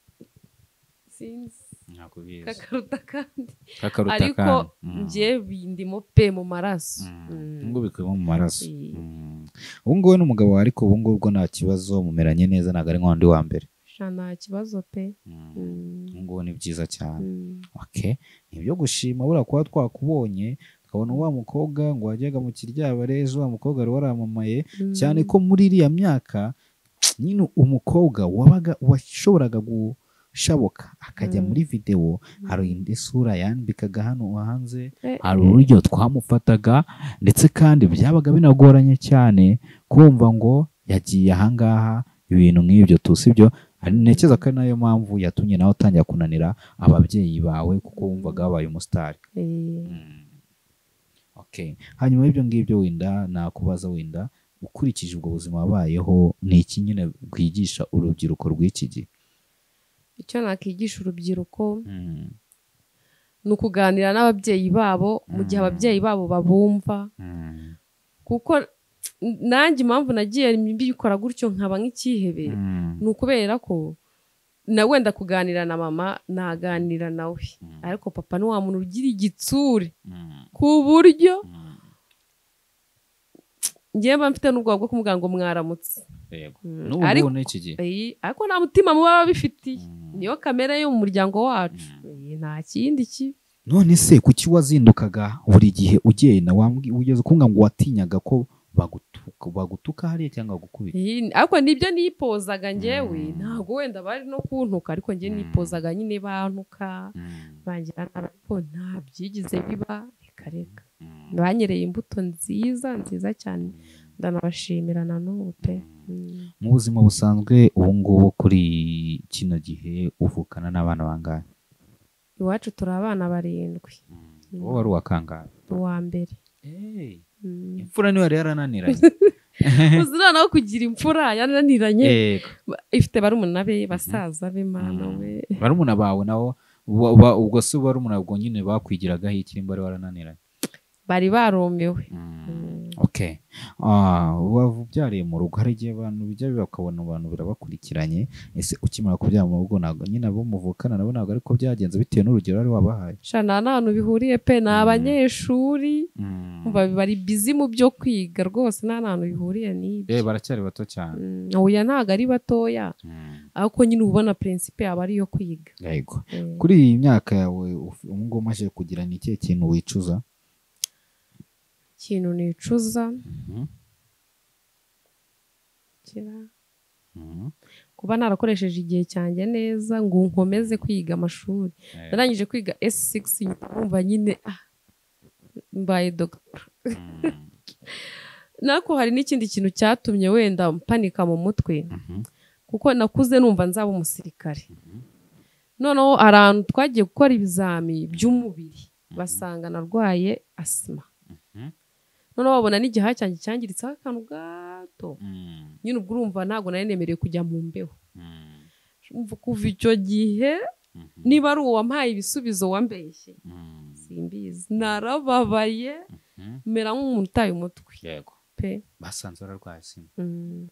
sinzi ntakubizi kakaruta kandi kakaruta ariko kandi. Mm. njye bindimo pe mu maraso Mm. ubwo bikubiyemo mu maraso Eh. Mm. ubu ngubu ni umugabo wawe ariko ubu ngubu bwo nta kibazo mumeranye neza ntabwo ari nk'undi wa mbere sha nta kibazo pe Mm. Mm. ubu ngubu ni byiza cyane Mm. okay ni ibyo gushima buriya kuba twakubonye tukabona wa mukobwa ngo wajyaga mu kiryabare ejo wa mukobwa wari waramamaye cyane ko muri iriya myaka nyine umukobwa wabaga washoboraga gushabuka akajya Mm. muri videwo hari indi sura yambikaga hano hanze Eh, hari uburyo twamufataga ndetse kandi byabaga binagoranye cyane kumva ngo yagiye ahangaha ibintu nk'ibyo tusi byo ntekereza ko ari nayo mpamvu yatumye nawe utangira kunanira ababyeyi bawe kuko wumvaga wabaye umusitari eh, Okay. hanyuma y'ibyo ngibyo wenda nakubaza wenda ukurikije ubwo buzima wabayeho ni iki nyine bwigisha urubyiruko rw'iki gihe icyo nakwigisha urubyiruko ni ukuganira n'ababyeyi babo mu gihe Mm. ababyeyi babo babumva kuko nanjye impamvu nagiye mbikora gutyo nkaba nk'ikihebe ni ukubera ko na wenda kuganira na mama naganira nawe ariko papa ni wa muntu ugira igitsure ku buryo ngewe mba mfite n'ubwoba bwo kumubwira ngo mwaramutse Mm, n'ubu ngubu ariko- n'iki gihe Eh, ariko nta mutima muba babifitiye Mm. niyo kamere yo mu muryango wacu Eh, nta kindi kibi none se kuki wazindukaga buri gihe ugenda wambwi- wigeze kumbwira ngo watinyaga ko bagutuka bagutuka hariya cyangwa bagukubita Iyi- ariko nibyo nipozaga ngewe Mm. ntabwo wenda bari no kuntuka ariko ngewe Mm. nipozaga nyine bantuka bangira nabi ariko nta byigize biba reka reka banyereye imbuto nziza nziza cyane ndanabashimira na n'ubu pe Mm. mu buzima busanzwe ubu ngubu kuri kino gihe uvukana n'abana bangahe iwacu turi abana barindwi wowe wari uwakangahe uwa mbere Mm. imfura niyo yari yarananiranye uzirana wo kugira imfura yananiranye yego Ba- ifite barumuna be basaza be mana Mm. we barumuna bawe nabo wa- wa- ubwo se barumuna ubwo nyine bakwigiragaho ikiri mbari warananiranye bari baromewe okay Ah, waba ubyariye mu rugo hari igihe abantu bijya biba ukabona abantu birabakurikiranye ese ukimara kubyara mu rugo ntabwo nyine abo muvukana nabo ntabwo ariko byagenze bitewe n'urugero wari wabahaye sha nta n'ahantu bihuriye pe ni abanyeshuri Umva bari bizi mu byo kwiga rwose nta n'ahantu bihuriye n'ibyo Eh, baracyari bato cyane Mm, oya ntabwo ari batoya ariko nyine uba ubona prinsipe aba ari iyo kwiga yego Eh, kuri iyi myaka yawe uf- ubu ngubu umaze kugira ni ikihe kintu wicuza ikintu nicuza kira kuba narakoresheje igihe cyanjye neza ngo nkomeze kwiga amashuri Eh. narangije kwiga S6 nyuma numva nyine ah, mbaye dogiteri nako hari n'ikindi kintu cyatumye wenda mpanika mu mutwe kuko nakuze numva nzaba umusirikare noneho hari ahantu twagiye gukora ibizami by'umubiri basanga narwaye asima noneho babona n'igihaha cyanjye cyangiritseho akantu gato nyine ubwo urumva ntabwo nari nemerewe kujya mu mbeho Umva kuva icyo gihe niba ari uwampaye ibisubizo wambeshye simbizi narababaye mera nk'umuntu utaye umutwe yego pe basanze wararwaye sima Mm.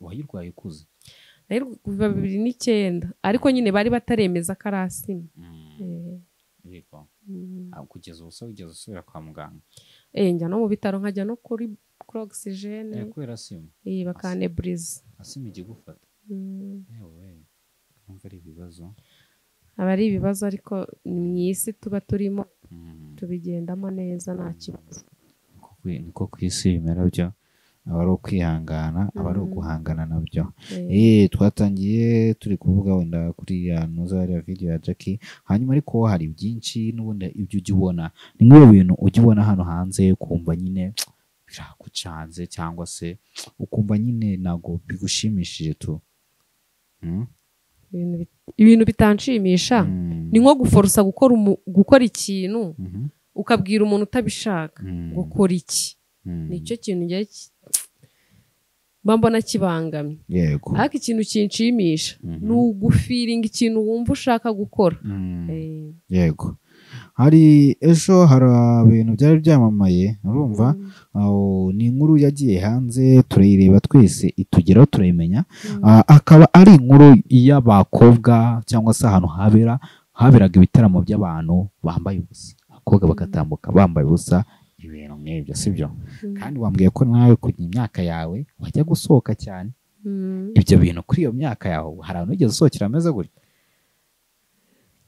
wayirwaye ukuze Nari kuva bibiri n'icyenda ariko nyine bari bataremeza ko ari asima Eh, yego mm. Ah, kugeza ubu se wigeze usubira kwa muganga Eh, njya no mu bitaro nkajya no kuri kuri ogisijene Eh, kubera sima bakaneburiza asima ijya igufata Mm. yewe nkumva ari ibibazo aba ari ibibazo ariko ni mu isi tuba turimo Mm. tubigendamo neza nta kibazo Niko kwi- niko ku isi bimera byo aba ari ukwihangana aba ari Mm. uguhangana nabyo Eh, Eh, twatangiye turi kuvuga wenda kuri ya nuzariya video ya Jackie hanyuma ariko hari byinshi n'ubundi ibyo ujya ubona ni nk'ibi bintu ujya ubona hano hanze ukumva nyine biragucanze cyangwa se ukumva nyine ntabwo bigushimishije tu Mm? ibintu bit- ibintu bitanshimisha Mm. ni nko guforosa gukora umu- gukora ikintu Mhm. ukabwira umuntu utabishaka Mm. gukora iki Mm. nicyo kintu ngiye ki- mba mbona kibangamye yego ariko ikintu kinshimisha Mhm. ni ugufiringa ikintu wumva ushaka gukora Mm. Eh, yego hari ejo hari ibintu byari byamamaye urumva aho ni inkuru yagiye hanze turayireba twese itugeraho turayimenya Ah, akaba ari inkuru y'abakobwa cyangwa se ahantu habera haberaga ibitaramo by'abantu bambaye ubusa abakobwa bagatambuka bambaye ubusa ibintu nk'ibyo sibyo Mm. kandi wambwiye ko nawe kujya imyaka yawe wajya gusohoka cyane mm. ibyo bintu kuri iyo myaka yawe hari ahantu wigeze usohokera ameze gutya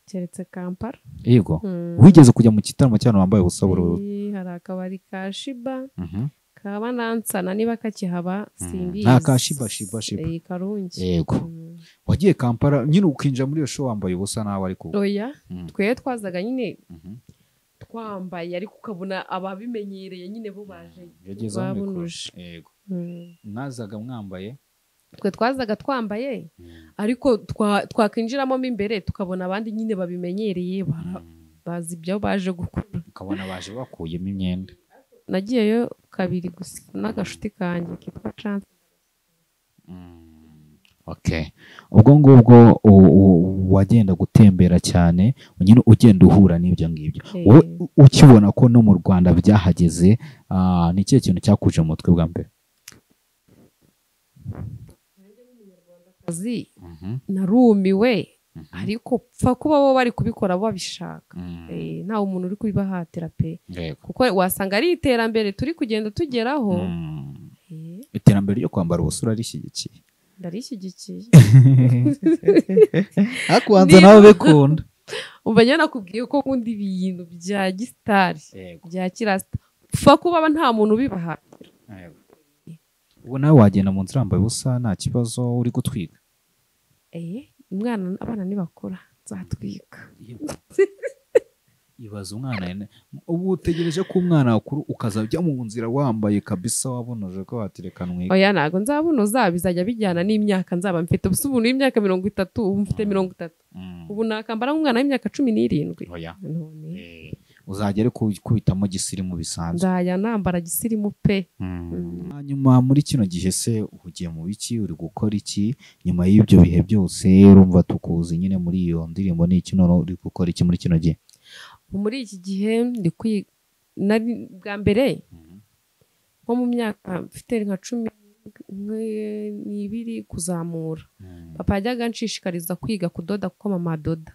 keretse kampala yego Mm. wigeze kujya mu gitaramo cy'abantu bambaye ubusa bururu Eh, hari akabari ka shiba Mhm. kaba nansana niba kakihaba simbizi Nta ka Shiba, Shiba, Shiba. Eh, karungi Yego. Mm. wagiye kampala nyine ukinjira muri iyo show wambaye ubusa nawe ariko oya Mm. twe twazaga nyine Mhm. twambaye ariko ukabona ababimenyereye nyine bo baje yagezeho mikoro. babunuje. yego Mm. mwazaga mwambaye twe twazaga twambaye ariko twa- twakwinjiramo mo imbere tukabona abandi nyine babimenyereye bara- bazi ibyo baje gukora ukabona baje bakuyemo imyenda nagiyeyo kabiri gusa n'agashuti kanjye kitwa canse Okay. ubwo ngubwo u- u- wagenda gutembera cyane nyine ugenda uhura n'ibyo ngibyo wowe u- ukibona ko no mu rwanda byahageze ah, ni ikihe kintu cyakuje mu mutwe bwa mbere kazi narumiwe ariko pfa kuba bo bari kubikora babishaka Eh, nta umuntu uri kubibahatira pe Yego. kuko wasanga ari iterambere turi kugenda tugeraho Mm. Eh, iterambere ryo kwambara ubusa urarishyigikiye ndarishyigikiye ariko ubanza nawe bikunda umva njye nakubwiye ko nkunda ibintu bya gisitari bya kirasita pfa kuba nta muntu ubibahatira ubu nawe wagenda mu nzira wambaye ubusa nta kibazo uri gutwika Eh, umwana abana nibakura nzatwika ibaza umwana yene- ubu utegereje ko umwana wakuru ukazajya mu nzira wambaye kabisa wabonoje ko waterekanwe oya ntabwo nzabunoza bizajya bijyana n'imyaka nzaba mfite gusa ubu n'imyaka mirongo itatu ubu mfite mirongo itatu ubu nakambara nk'umwana w'imyaka cumi n'irindwi None, uzajya ari kubitamo gisirimu bisanzwe nzajya nambara gisirimu pe Mm. hanyuma muri kino gihe se ugiye mu biki uri gukora iki nyuma y'ibyo bihe byose urumva tukuzi nyine muri iyo ndirimbo ni iki none uri gukora iki muri kino gihe Ubu muri iki gihe ndi kwi nari bwa mbere nko mu myaka mfite nka cumi n- n'ibiri kuzamura papa yajyaga anshishikariza kwiga kudoda kuko mama adoda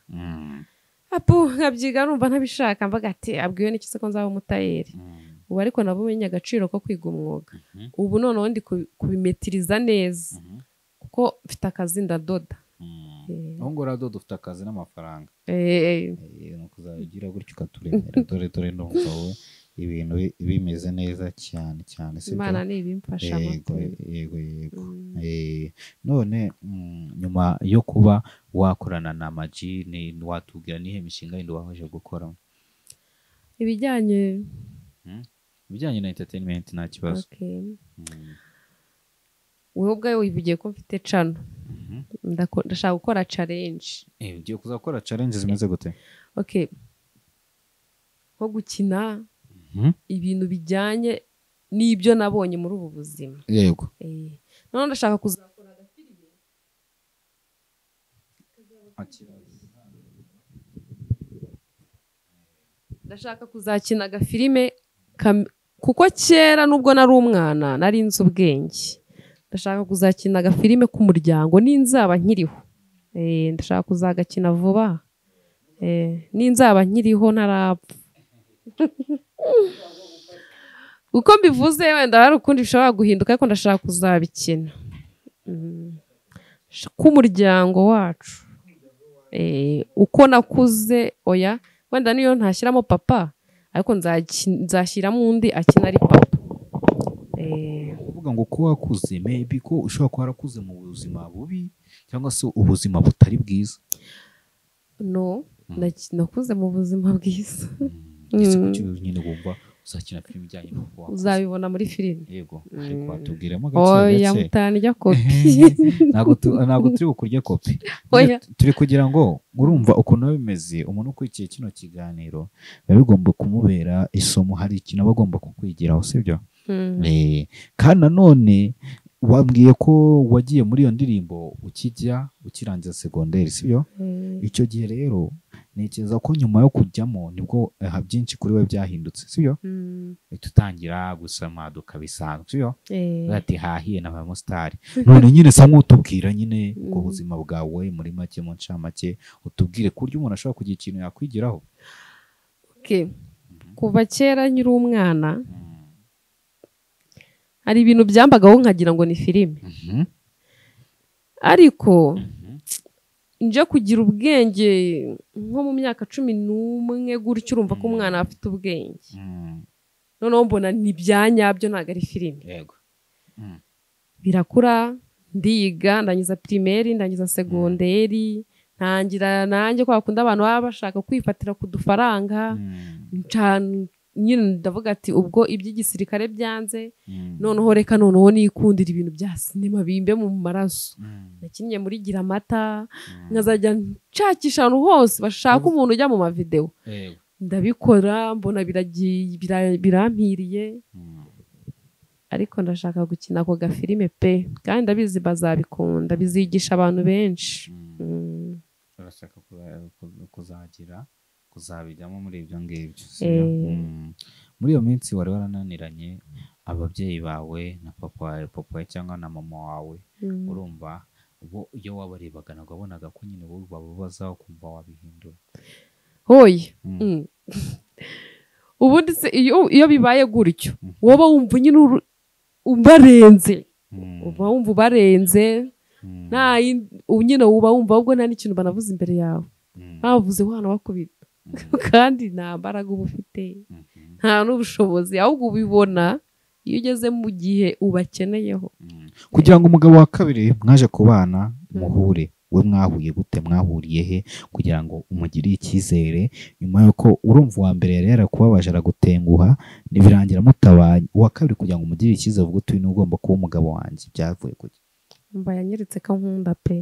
apu nkabyiga numva ntabishaka mbaga ati abwiwe n'iki se ko nzaba umutayeri ubu ariko nabo umenye agaciro ko kwiga umwuga ubu noneho ndi kubi- kubimetiriza neza kuko mfite akazi ndadoda Eh, aho ngaho dodo ufite akazi n'amafaranga eh, eh, Eh, ni ukuzajya ugira gutyo ukaturemera dore dore ndumva wowe ibintu bi- bimeze neza cyane cyane sibyo? imana ntibimfasha yego amata. yego yego Mm. Eh, none mm, nyuma yo kuba wakorana na maji ni watubwira nihe mishinga yindi wahoje gukora ibijyanye ibijyanye na entertainment nta kibazo okay. Mm, wowe ubwawe wivugiye ko mfite cano mhm. Ndako- ndashaka gukora challenge Eh, ugiye kuzakora challenge zimeze gute okay nko gukina Mhm. ibintu bijyanye n'ibyo nabonye muri ubu buzima yego Eh, noneho ndashaka kuzakora agafilime ndashaka kuzakina agafilime kam- kuko kera nubwo nari umwana nari nzi ubwenge ndashaka kuzakina agafilime k'umuryango n'inzaba nkiriho Eh, ndashaka kuzagakina vuba Eh, n'inzaba nkiriho ntarapfa uko mbivuze wenda hari ukundi bishobora guhinduka ariko ndashaka kuzabikina Mm. k'umuryango wacu Eh, uko nakuze oya wenda niyo ntashyiramo papa ariko nzaki- nzashyiramo undi akina ari papa Eh, kuvuga ngo ko wakuze maybe ko ushobora kuba warakuze mu buzima bubi cyangwa se ubuzima butari bwiza no naki- nakuze mu buzima bwiza igisigo cy'uyu nyine wumva uzakina filime ijyanye n'uko wakoze uzabibona muri filime yego ariko watubwiramo gake oya gake mutani ijya kopi ntabwo tu- ntabwo turi bukurye kopi Oya. turi kugira ngo urumva ukuntu biba bimeze umuntu ukurikiye kino kiganiro biba bigomba kumubera isomo hari ikintu aba agomba kukwigiraho sibyo Mm. Eh, kandi nanone wambwiye ko wagiye muri iyo ndirimbo ukijya ukirangiza segonderi sibyo Mm. icyo gihe rero ntekereza ko nyuma yo kujyamo nibwo eh, byinshi kuri we byahindutse sibyo Mm. tutangira gusoma dukabisanga sibyo Eh. ati hahiye na bamusitari none nyine sa nk'utubwira nyine ubwo buzima bwawe muri make mu ncamake utubwire ku buryo umuntu ashobora kugira ikintu yakwigiraho Okay. kuva kera nkiri umwana hari ibintu byambagaho nkagira ngo ni filime Mhm. ariko Mhm. nje kugira ubwenge nko mu myaka cumi n'umwe gutyo urumva ko umwana aba afite ubwenge Mhm. noneho mbona ni ibya nyabyo ntabwo ari filime yego birakura ndiga ndangiza pirimeri ndangiza segonderi ntangira nanjye kwa kundi abantu baba bashaka kwifatira ku dufaranga Mhm. ncana- nyine ndavuga ati ubwo iby'igisirikare byanze Mhm. noneho reka noneho nikundira ibintu bya sinema bimbe mu maraso Mhm. nakinnye muri gira amata nkazajya nshakisha ahantu hose bashaka umuntu ujya mu mavidewo yego ndabikora mbona biragiye bira- birampiriye Mhm. ariko ndashaka gukina ako gafilime pe kandi ndabizi bazabikunda bizigisha abantu benshi Mhm. Mm, urashaka kuba- ku- kuzagira kuzabijyamo muri ibyo ngibyo sibyo? Eh. Mm. muri iyo minsi wari warananiranye ababyeyi bawe na papa wawe papa wawe cyangwa na mama wawe mm. urumva bo iyo wabarebaga ntabwo wabonaga ko nyine bo bababazaho kumva wabihindura hoye Mm. Mm. ubundi se iyo iyo bibaye gutyo wowe wumva nyine uru- ubarenze Mm. uba wumva ubarenze Mm. nta yindi- ubu nyine uba wumva ahubwo nta n'ikintu banavuze imbere yawe Mm. bavuze wa bakubita Mm. kandi nta mbaraga uba ufite nta n'ubushobozi ahubwo ubibona iyo ugeze mu gihe ubakeneyeho Mm. kugira ngo umugabo wa kabiri mwaje kubana muhure we mwahuye gute mwahuriye he kugira ngo umugirire icyizere nyuma y'uko urumva uwa mbere yari yarakubabaje aragutenguha birangira mutabanye uwa kabiri kugira ngo umugirire icyizere ubwo uyu ni ugomba kuba umugabo wanjye byavuye ku mba yanyeretse ko nkunda pe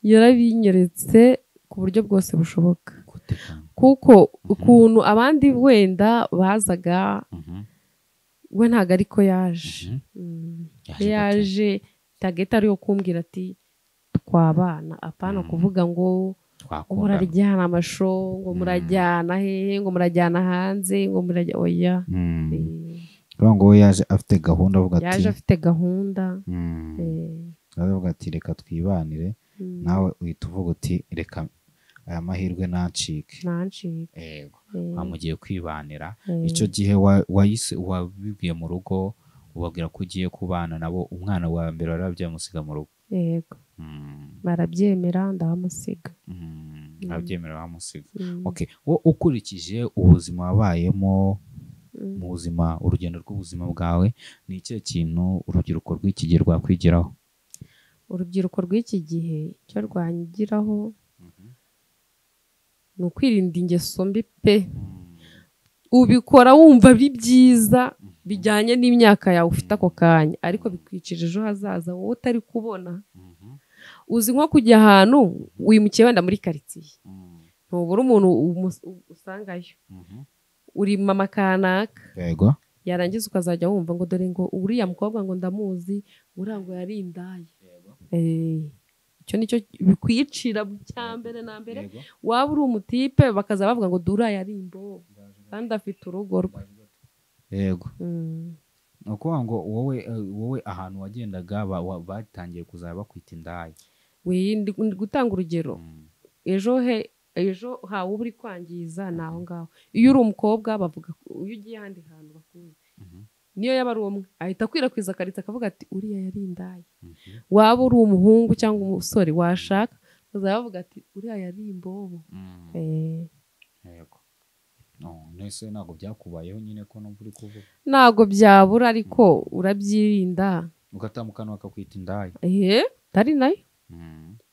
yarabinyeretse ku buryo bwose bushoboka kuko ukuntu abandi wenda bazaga we ntabwo ariko yaje Mm. Yaje Iyo yaje tageti ariyo kumbwira ati twabana apana Mm. kuvuga ngo ngo twakundana murajyana amasho ngo Mm. murajyana hehe ngo murajyana hanze ngo murajya oya Mm. Eh. Urumva ngo we yaje afite gahunda avuga ati yaje afite gahunda Mm. eh, aravuga ati reka twibanire mm, nawe uhita uvuga uti reka aya mahirwe nacike nancika yego eh, mugiye kwibanira eh, icyo gihe wa- wayise wabibwiye mu rugo ubabwira ko ugiye kubana nabo umwana wa mbere warabyaye amusiga mu rugo yego barabyemera ndabamusiga abyemera bamusiga Mm, Okay. wo- ukurikije ubuzima wabayemo mm. mu buzima urugendo rw'ubuzima bwawe ni ikihe kintu urubyiruko rw'iki gihe rwakwigiraho urubyiruko rw'iki gihe icyo rwanyigiraho ni ukwirinda ingeso mbi pe ubikora wumva ari byiza bijyanye n'imyaka yawe ufite ako kanya ariko bikwicira ejo hazaza wowe utari kubona uzi nko kujya ahantu wimukiye wenda muri karitsiye ntubura umuntu umus- usangayo urima akanaka yego yarangiza ukazajya wumva ngo dore ngo uriya mukobwa ngo ndamuzi uriya ngo yari indaya Eh, icyo nicyo bikwicira cya mbere na mbere Yego. waba uri umutipe bakaza bavuga ngo dore uriya ari imbobo kandi afite urugo rwe yego Mm. ni ukuvuga ngo wowe eh, wowe ahantu wagendaga ba- wa- batangiye kuzaba bakwita indaya We- ndi- ndi gutanga urugero ejo he ejo hawe uba uri kwangiza ni aho ngaho iyo uri umukobwa bavuga ko- iyo ugiye ahandi hantu bakuzi Mhm. niyo yaba ari umwe ahita akwirakwiza akaritsa akavuga ati uriya yari indaya waba uri umuhungu cyangwa umusore washaka bazaba bavuga ati uriya yari imbobo Eh, yego nese ntabwo byakubayeho nyine ko numva uri kuvuga ntabwo byabura ariko urabyirinda ugatambukana bakakwita indaya ehe ari nayo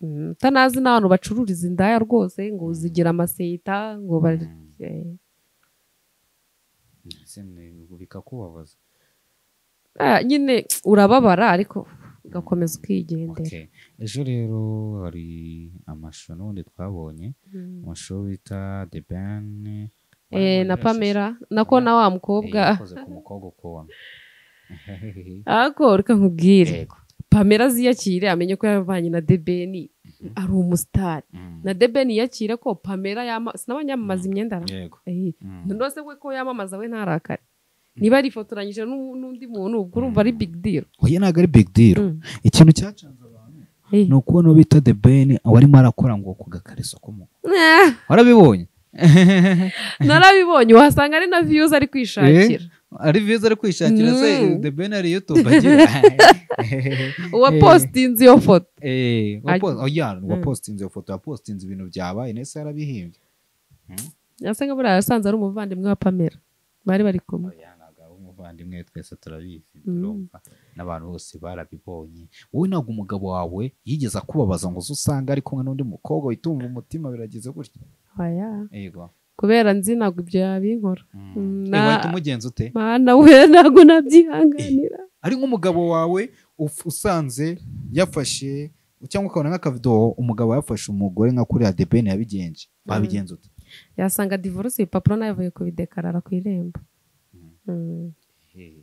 Mm, utanazi n'ahantu bacururiza indaya rwose ngo zigira amaseta ngo ba- eh, ese ni- bikakubabaza Ah, nyine urababara ariko ugakomeza ukigendera Okay. ejo rero hari amashusho n'ubundi twabonye amashusho bita the ben Eh, na pamela nako na wa mukobwa yakoze ku mukobwa ukubona ariko reka nkubwire Yego. pamela aziyakire amenye ko yavanye na debeni ari umusitari Mm. na debeni yiyakire ko pamela yama sinabanyamamaza imyenda ra yego Eh, Mm. none we ko yamamaza we ntarakare niba arifotoranyije n'u- n'undi muntu ubwo urumva ari big deal oya ntabwo ari big deal Mm. ikintu cyacanze abantu Eh. ni ukubona uwo bita the ben awarimo arakora ngo ku gakareso k'umuntu Eh, warabibonye narabibonye uhasanga ari na views ari kwishakira ari viza ari kwishakira se Mm. the ben ari youtube agira uwa Eh. postinze iyo foto Eh, Ari- wapo- oya Mm. wapositinze iyo foto wapositinze ibintu byabaye nese yarabihimbye asa nka buriya yasanze ari umuvandimwe wa pamela bari bari kumwe oya ntabwo ari umuvandimwe twese turabizi Mm. turumva n'abantu bose barabibonye wowe ntabwo umugabo wawe yigeze akubabaza ngo uze usanga ari kumwe n'undi mukobwa witumva umutima biragize gutya Oya. yego kubera nzi ntabwo ibyo yabinkora Mm, Eh, na- wahita umugenza ute mana we ntabwo nabyihanganira ari nk'umugabo wawe uf- usanze yafashe cyangwa ukabona nk'akavido umugabo yafashe umugore nka kuriya debene yabigenje wabigenza ute yasanga divorce ibipapuro nabivuye kubidekarara ku irembo Mm. Eh,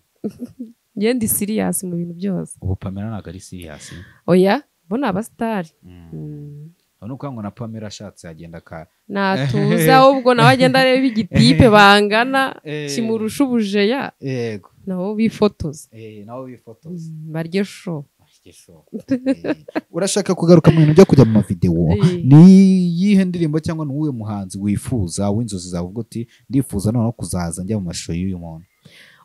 njye ndi siriyasi mu bintu byose ubu pamela ntabwo ari siriyasi oya bo ni abasitari Mm. Aho ni ukuvuga ngo na Pamela ashatse yagenda ka natuza ahubwo nawe agenda areba igitipe bangana kimurusha ubujeya yego nabo bifotoza eh, nawe wifotoza Mm, barye sho Igisho. Eh, urashaka kugaruka mu bintu byo kujya mu mavidewo Eh. ni iyihe ndirimbo cyangwa ni uwuhe muhanzi wifuza w'inzozi zawe uvuga uti ndifuza noneho kuzaza njya mu mashusho y'uyu muntu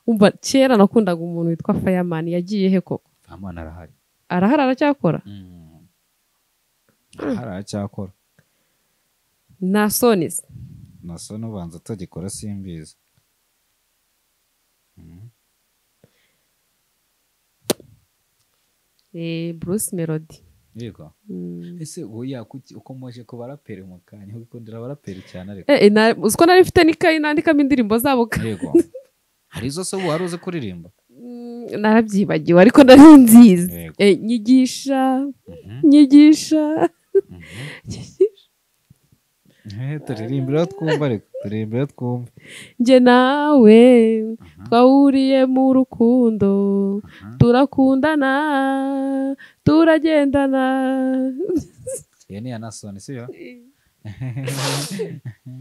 umva kera nakundaga umuntu witwa fireman yagiye he koko amana arahari arahari aracyakora Mm. arahari aracyakora na sonisi nasa n'ubanza atagikora simbizi Mm. eh, bruce melody yego Mm. ese oya kuki ukomeje ku baraperi mu kanya wikundira abaraperi cyane ariko Eh, eh, na- uziko nari mfite n'ikayi nandikamo indirimbo zabo ka- yego hari izo se wari uzi kuririmba Mm, narabyibagiwe ariko nari nzizi Yego. Eh, nyigisha nyigisha nyigisha. turirimbira twumva ariko turirimbira twumva njye nawe twahuriye mu rukundo turakundana turagendana iyo ni yanasoni si yo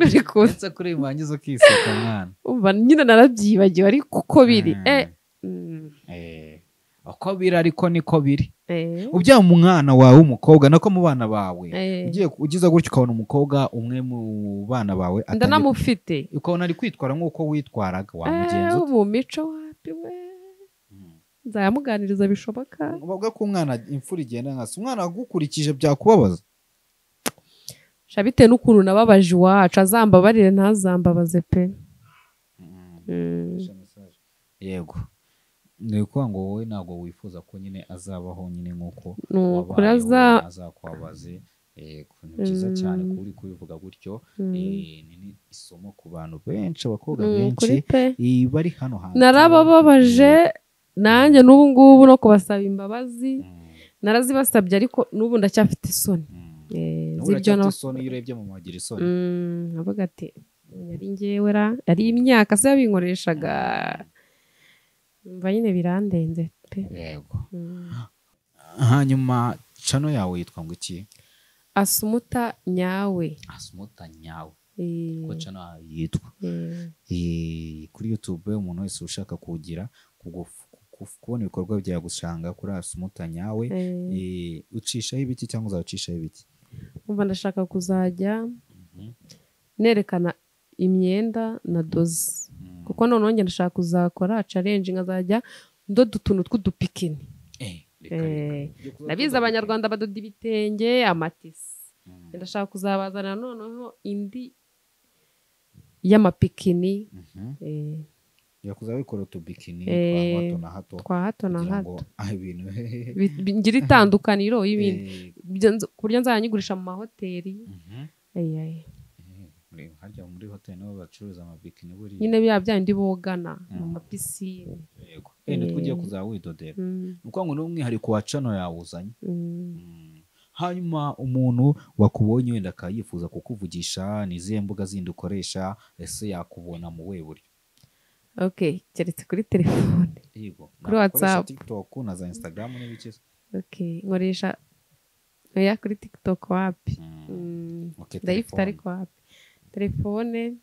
ariko uretse kuririmba wangiza ukiseka mwana umva nyine narabyibagiwe ariko uko biri Mm. Eh, mm, Eh, uko biri ariko niko biri eh, ubyara umwana wawe w'umukobwa nako mu bana bawe Eh. ugiye ugize gutya ukabona umukobwa umwe mu bana bawe atangiye- ndanamufite ukabona ari kwitwara nk'uko witwaraga Eh, wamugenza ute? mu mico wapi we nzayamuganiriza bishoboka bavuga ko umwana imfura igenda nka se umwana agukurikije byakubabaza sha bitewe n'ukuntu nababaje iwacu azambabarire ntazambabaze pe Mm. yego ni ukuvuga ngo wowe ntabwo wifuza ko nyine azabaho nyine nk'uko Ni ukuri wabayeho, aza- azakwabaze yego ni byiza cyane kuba uri kubivuga gutyo Mm. Eh, ni ni isomo ku bantu benshi abakobwa Mm, benshi kuri pe eh, bari hano hantu narabababaje nanjye n'ubu ngubu no kubasaba imbabazi Mm, narazibasabye ariko n'ubu ndacyafite isoni mm. Eh, N'ubu z'ibyo uracyafite na- isoni iyo urebye mu magira isoni Mm, avuga ati yari ngewe ra yari imyaka se yabinkoreshaga umva nyine birandenze pe yego Mm. hanyuma cano yawe yitwa ngo iki asumuta nyawe asumuta nyawe Eh, ko cano yawe yitwa eh, Eh, kuri youtube umuntu wese ushaka kugira kugu- ku- kubona ibikorwa byawe gusanga kuri asumuta nyawe eh. Eh, ucishaho ibiki cyangwa uzacishaho ibiki umva ndashaka kuzajya nerekana imyenda na doze kuko noneho njye ndashaka kuzakora challenge nkazajya ndoda utuntu tw'udupikini Eh, reka, Eh, reka. Byo kuba ndabizi tuzi- abanyarwanda badoda ibitenge amatisi Mm, ndashaka kuzabazanira noneho indi y'amapikini mhm. eh, Yo kuzabikora utubikini Eh, twa hato na hato twa hato na kugira ngo hato ah, ibintu Bi- bi- ngira itandukaniro y'ibindi Eh, Ibyo nz- ku buryo nzajya nyigurisha mu mahoteli mhm. Eh, eh. Eh, kureba harya muri hoteli niho bacuruza amabikini buriya nyine biba byandi bogana mu mapisine yego wenda two ugiye kuzaba widodera ni ukuvuga ngo ni umwihariko wa cano yawuzanye hanyuma umuntu wakubonye wenda akaba yifuza kukuvugisha ni izihe mbuga zindi ukoresha ese yakubona mu we buryo ok keretse kuri telefone yego Kuri nakoresha WhatsApp. tiktok na za instagram n'ibiki se ok nkoresha oya kuri tiktok wapi Mm. Ok, ndayifite telefone. ariko wapi telefone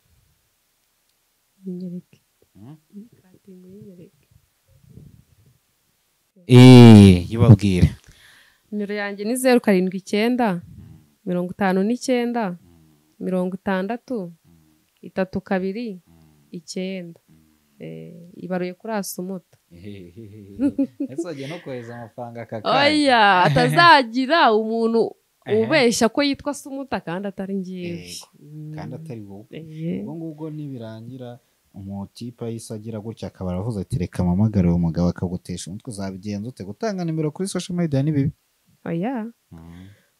yinyereke Mm. katingo yinyereke eee yibabwire nimero yanjye ni zeru karindwi icyenda mirongo itanu n'icyenda mirongo itandatu itatu kabiri icyenda Eh, ibaruye kuri asumuta ese wajya no kohereza amafaranga aka kanya oya atazagira umuntu Ehe. ubeshya ko yitwa asumuta kandi atari ngewe Yego. kandi atari wowe Eh. ubwo ngubwo nibirangira umutipe ahise agira gutya akaba aravuze ati reka mpamagare uwo mugabo akagutesha umutwe uzabigenza ute gutanga nimero kuri social media ni bibi oya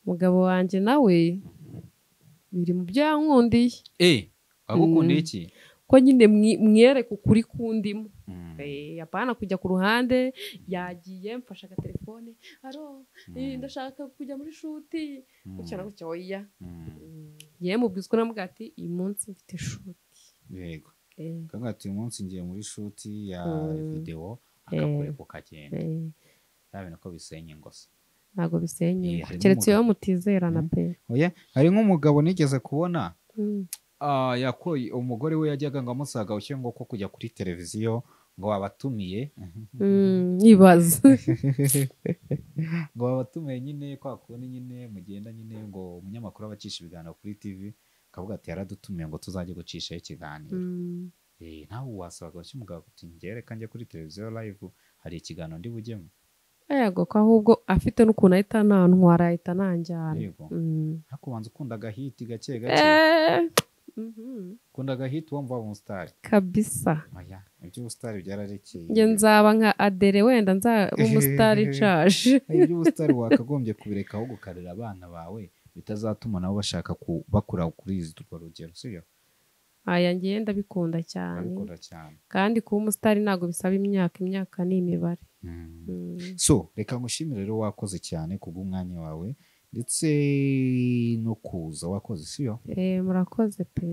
umugabo wanjye nawe biri mu byo yankundiye eh agukunda Mm. iki ko nyine mwi- mwereke ukuri kundimo Eh, apana kujya ku ruhande yagiye mfashe agatelefone aro eh, ndashaka kujya muri shuti gutya na gutya oya Mm, yewe mubwizwa namubwira ati uyu munsi mfite shuti yego Eh, kangaha uyu munsi ngiye muri shuti ya Mm. videwo akakureka ukagenda eh, ya bintu ko bisenya ingose ntago Eh, bisenye harimo keretse iyo umugabo. mutizerana Mm. pe oya hari nk'umugabo nigeze kubona Mm, Ah, yakoye umugore we yajyaga ngo amusaga ushyire ngo ko kujya kuri televiziyo ngo abatumiye mm, ibaze ngo babatumiye nyine kwa kundi nyine mugenda nyine ngo umunyamakuru aba acisha ibiganiro kuri TV akavuga ati yaradutumiye ngo tuzajye gucishaho ikiganiro Mm, eh nawe wasabaga gashya umugabo ati njye reka njye kuri televiziyo live hari ikiganiro ndi bujyemo yego ko ahubwo afite n'ukuntu ahita nantwara ahita nanjyana Yego. Mm. ariko ubanza ukunda agahiti gake gake Eh, mhm, ukunda agahiti wumva umusitari kabisa oya iby'ubusitari byararekeye njye nzaba nka adere wenda nza umusitari nshaje iby'ubusitari wakagombye kubireka aho gukarira abana bawe bitazatuma nabo bashaka ku- bakura kuri urwo rugero sibyo aya ngiye ndabikunda cyane babikora cyane kandi kuba umusitari ntabwo bisaba imyaka imyaka ni imibare Mm. Mm. so reka ngushimire rero wakoze cyane kubw'umwanya wawe ndetse no kuza wakoze sibyo Eh, murakoze pe